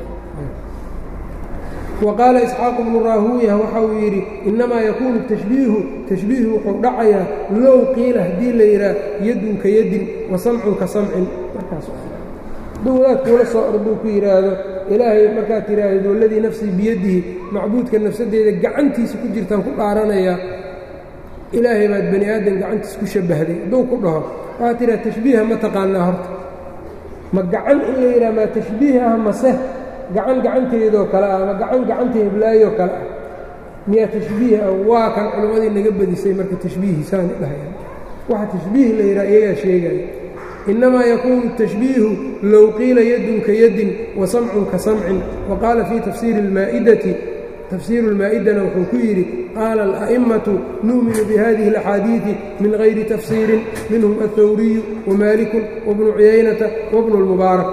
wa qaala isxaaq bnu raahuuya waxa uu yidhi innamaa yakuunu tashbiihu tashbiihu wuxuu dhacayaa low qiila haddii la yidhaah yadun ka yadin wa samcun ka samcin markaas hadduu wadaad kuula soo orduu ku yidhaahdo ilaahay markaad tidhaahdo waladii nafsii biyadihi macbuudka nafsaddeeda gacantiisa ku jirtaan ku dhaaranayaa ilaahay baad bani aadam gacantiisa ku shabbahday hadduu ku dhaho waxaad tidhaha tashbiiha ma taqaanaa horta ma gacan in la yidhaha maa tashbiih ah mase gacan gacanteedoo kale ah ama gacan gacanta heblaayoo kale ah miyaa tashbiih ah waa kan culimmadii naga badisay marka tashbiihisaani dhahayaan waxa tashbiih la yidhaha iyagaa sheegaya innamaa yakuunu الtashbiihu low qiila yadun ka yadin wa samcun ka samcin wa qaala fii tafsiiri اlmaa'idati tafsiiru اlmaa'idana wuxuu ku yidhi qaala alأ'immatu nu'minu bihadihi اlaxaadiiثi min gayri tafsiirin minhum aلthawriyu wamaaliku wabnu cuyaynata wabnu اlmubaarak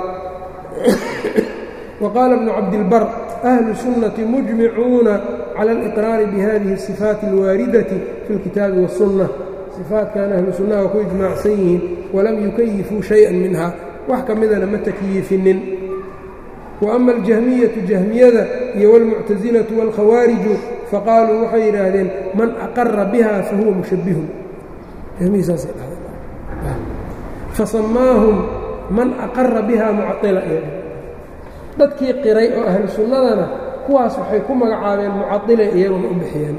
وqاaل بن cabdالbr أهل السuنة مجمicuuna عalى الإقrاar bhadihi الصفاaت الwاaridة في الkitaabi والسuنة صفaatkan ahlu sunaha waa ku iجmaacsan yihiin walam yukayifuu شhayئa minha wax ka midana ma takyiifinin وأma الجahmiyaةu جahmiyada iyo والmuctaزilaة والkhawaariجu faqaaluu waxay yidhaahdeen man أqara biha fahuwa mushabbihun fasamaahum man أqara biha mucaطila dadkii qiray oo ahlu sunnadana kuwaas waxay ku magacaabeen mucadile iyaguna u bixiyeen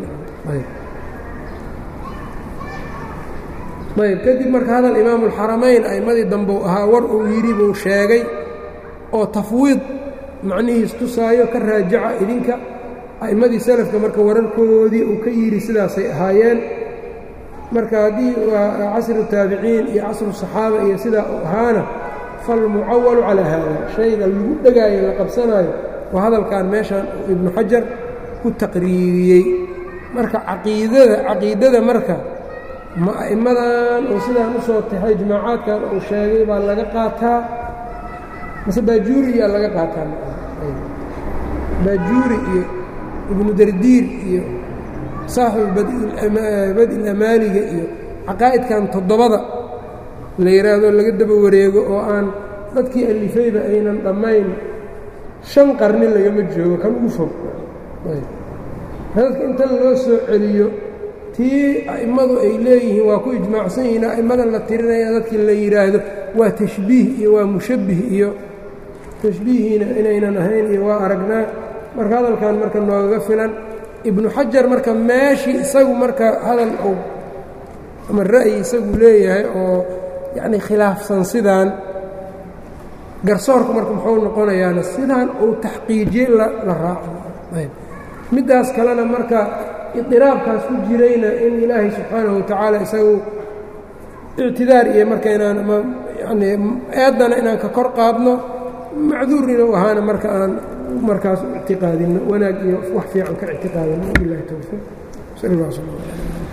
ayb kadib marka hadal imaamu اlxaramayn a'immadii dambeu ahaa war uu yidhi buu sheegay oo tafwiid macnihiis tusaayo ka raajaca idinka a'immadii salafka marka wararkoodii uu ka yidhi sidaasay ahaayeen marka haddii waa casru taabiciin iyo casru saxaaba iyo sidaa uu ahaana falmucawalu calaa haada shayga lagu dhegaayo la qabsanaayo waa hadalkan meeshan ibnu xajar ku taqriiriyey marka caqiidada caqiidada marka ma a'immadan oo sidaan u soo taxay jamaacaadkan uu sheegay baa laga qaataa mase baajuuriyaa laga qaataa baajuuri iyo ibnu dardiir iyo saaxibu badi lamaaliga iyo caqaa'idkan toddobada la yidhaahdo laga daba wareego oo aan dadkii alifayba aynan dhammayn shan qarni lagama joogo kan ugu fog dadka inta loo soo celiyo tii a'immadu ay leeyihiin waa ku ijmaacsan yihiin a'immadan la tirinaya dadkii la yidhaahdo waa tashbiih iyo waa mushabbih iyo tashbiihiina inaynan ahayn iyo waa aragnaa marka hadalkan marka noogaga filan ibnu xajar marka meeshii isagu marka hadal uu ama ra'yi isagu leeyahay oo yacni khilaafsan sidaan garsoorku marka muxuu noqonayaana sidaan uu taxqiijiye la raaco middaas kalena marka idiraabkaas ku jirayna in ilaahay subxaanahu watacaala isagu ictidaar iyo marka inaan yani eeddana inaan ka kor qaadno macduurnina u ahaana marka aan markaas ictiqaadinno wanaag iyo wax fiican ka ictiqaadinno bilahi towfiiq sal allah sal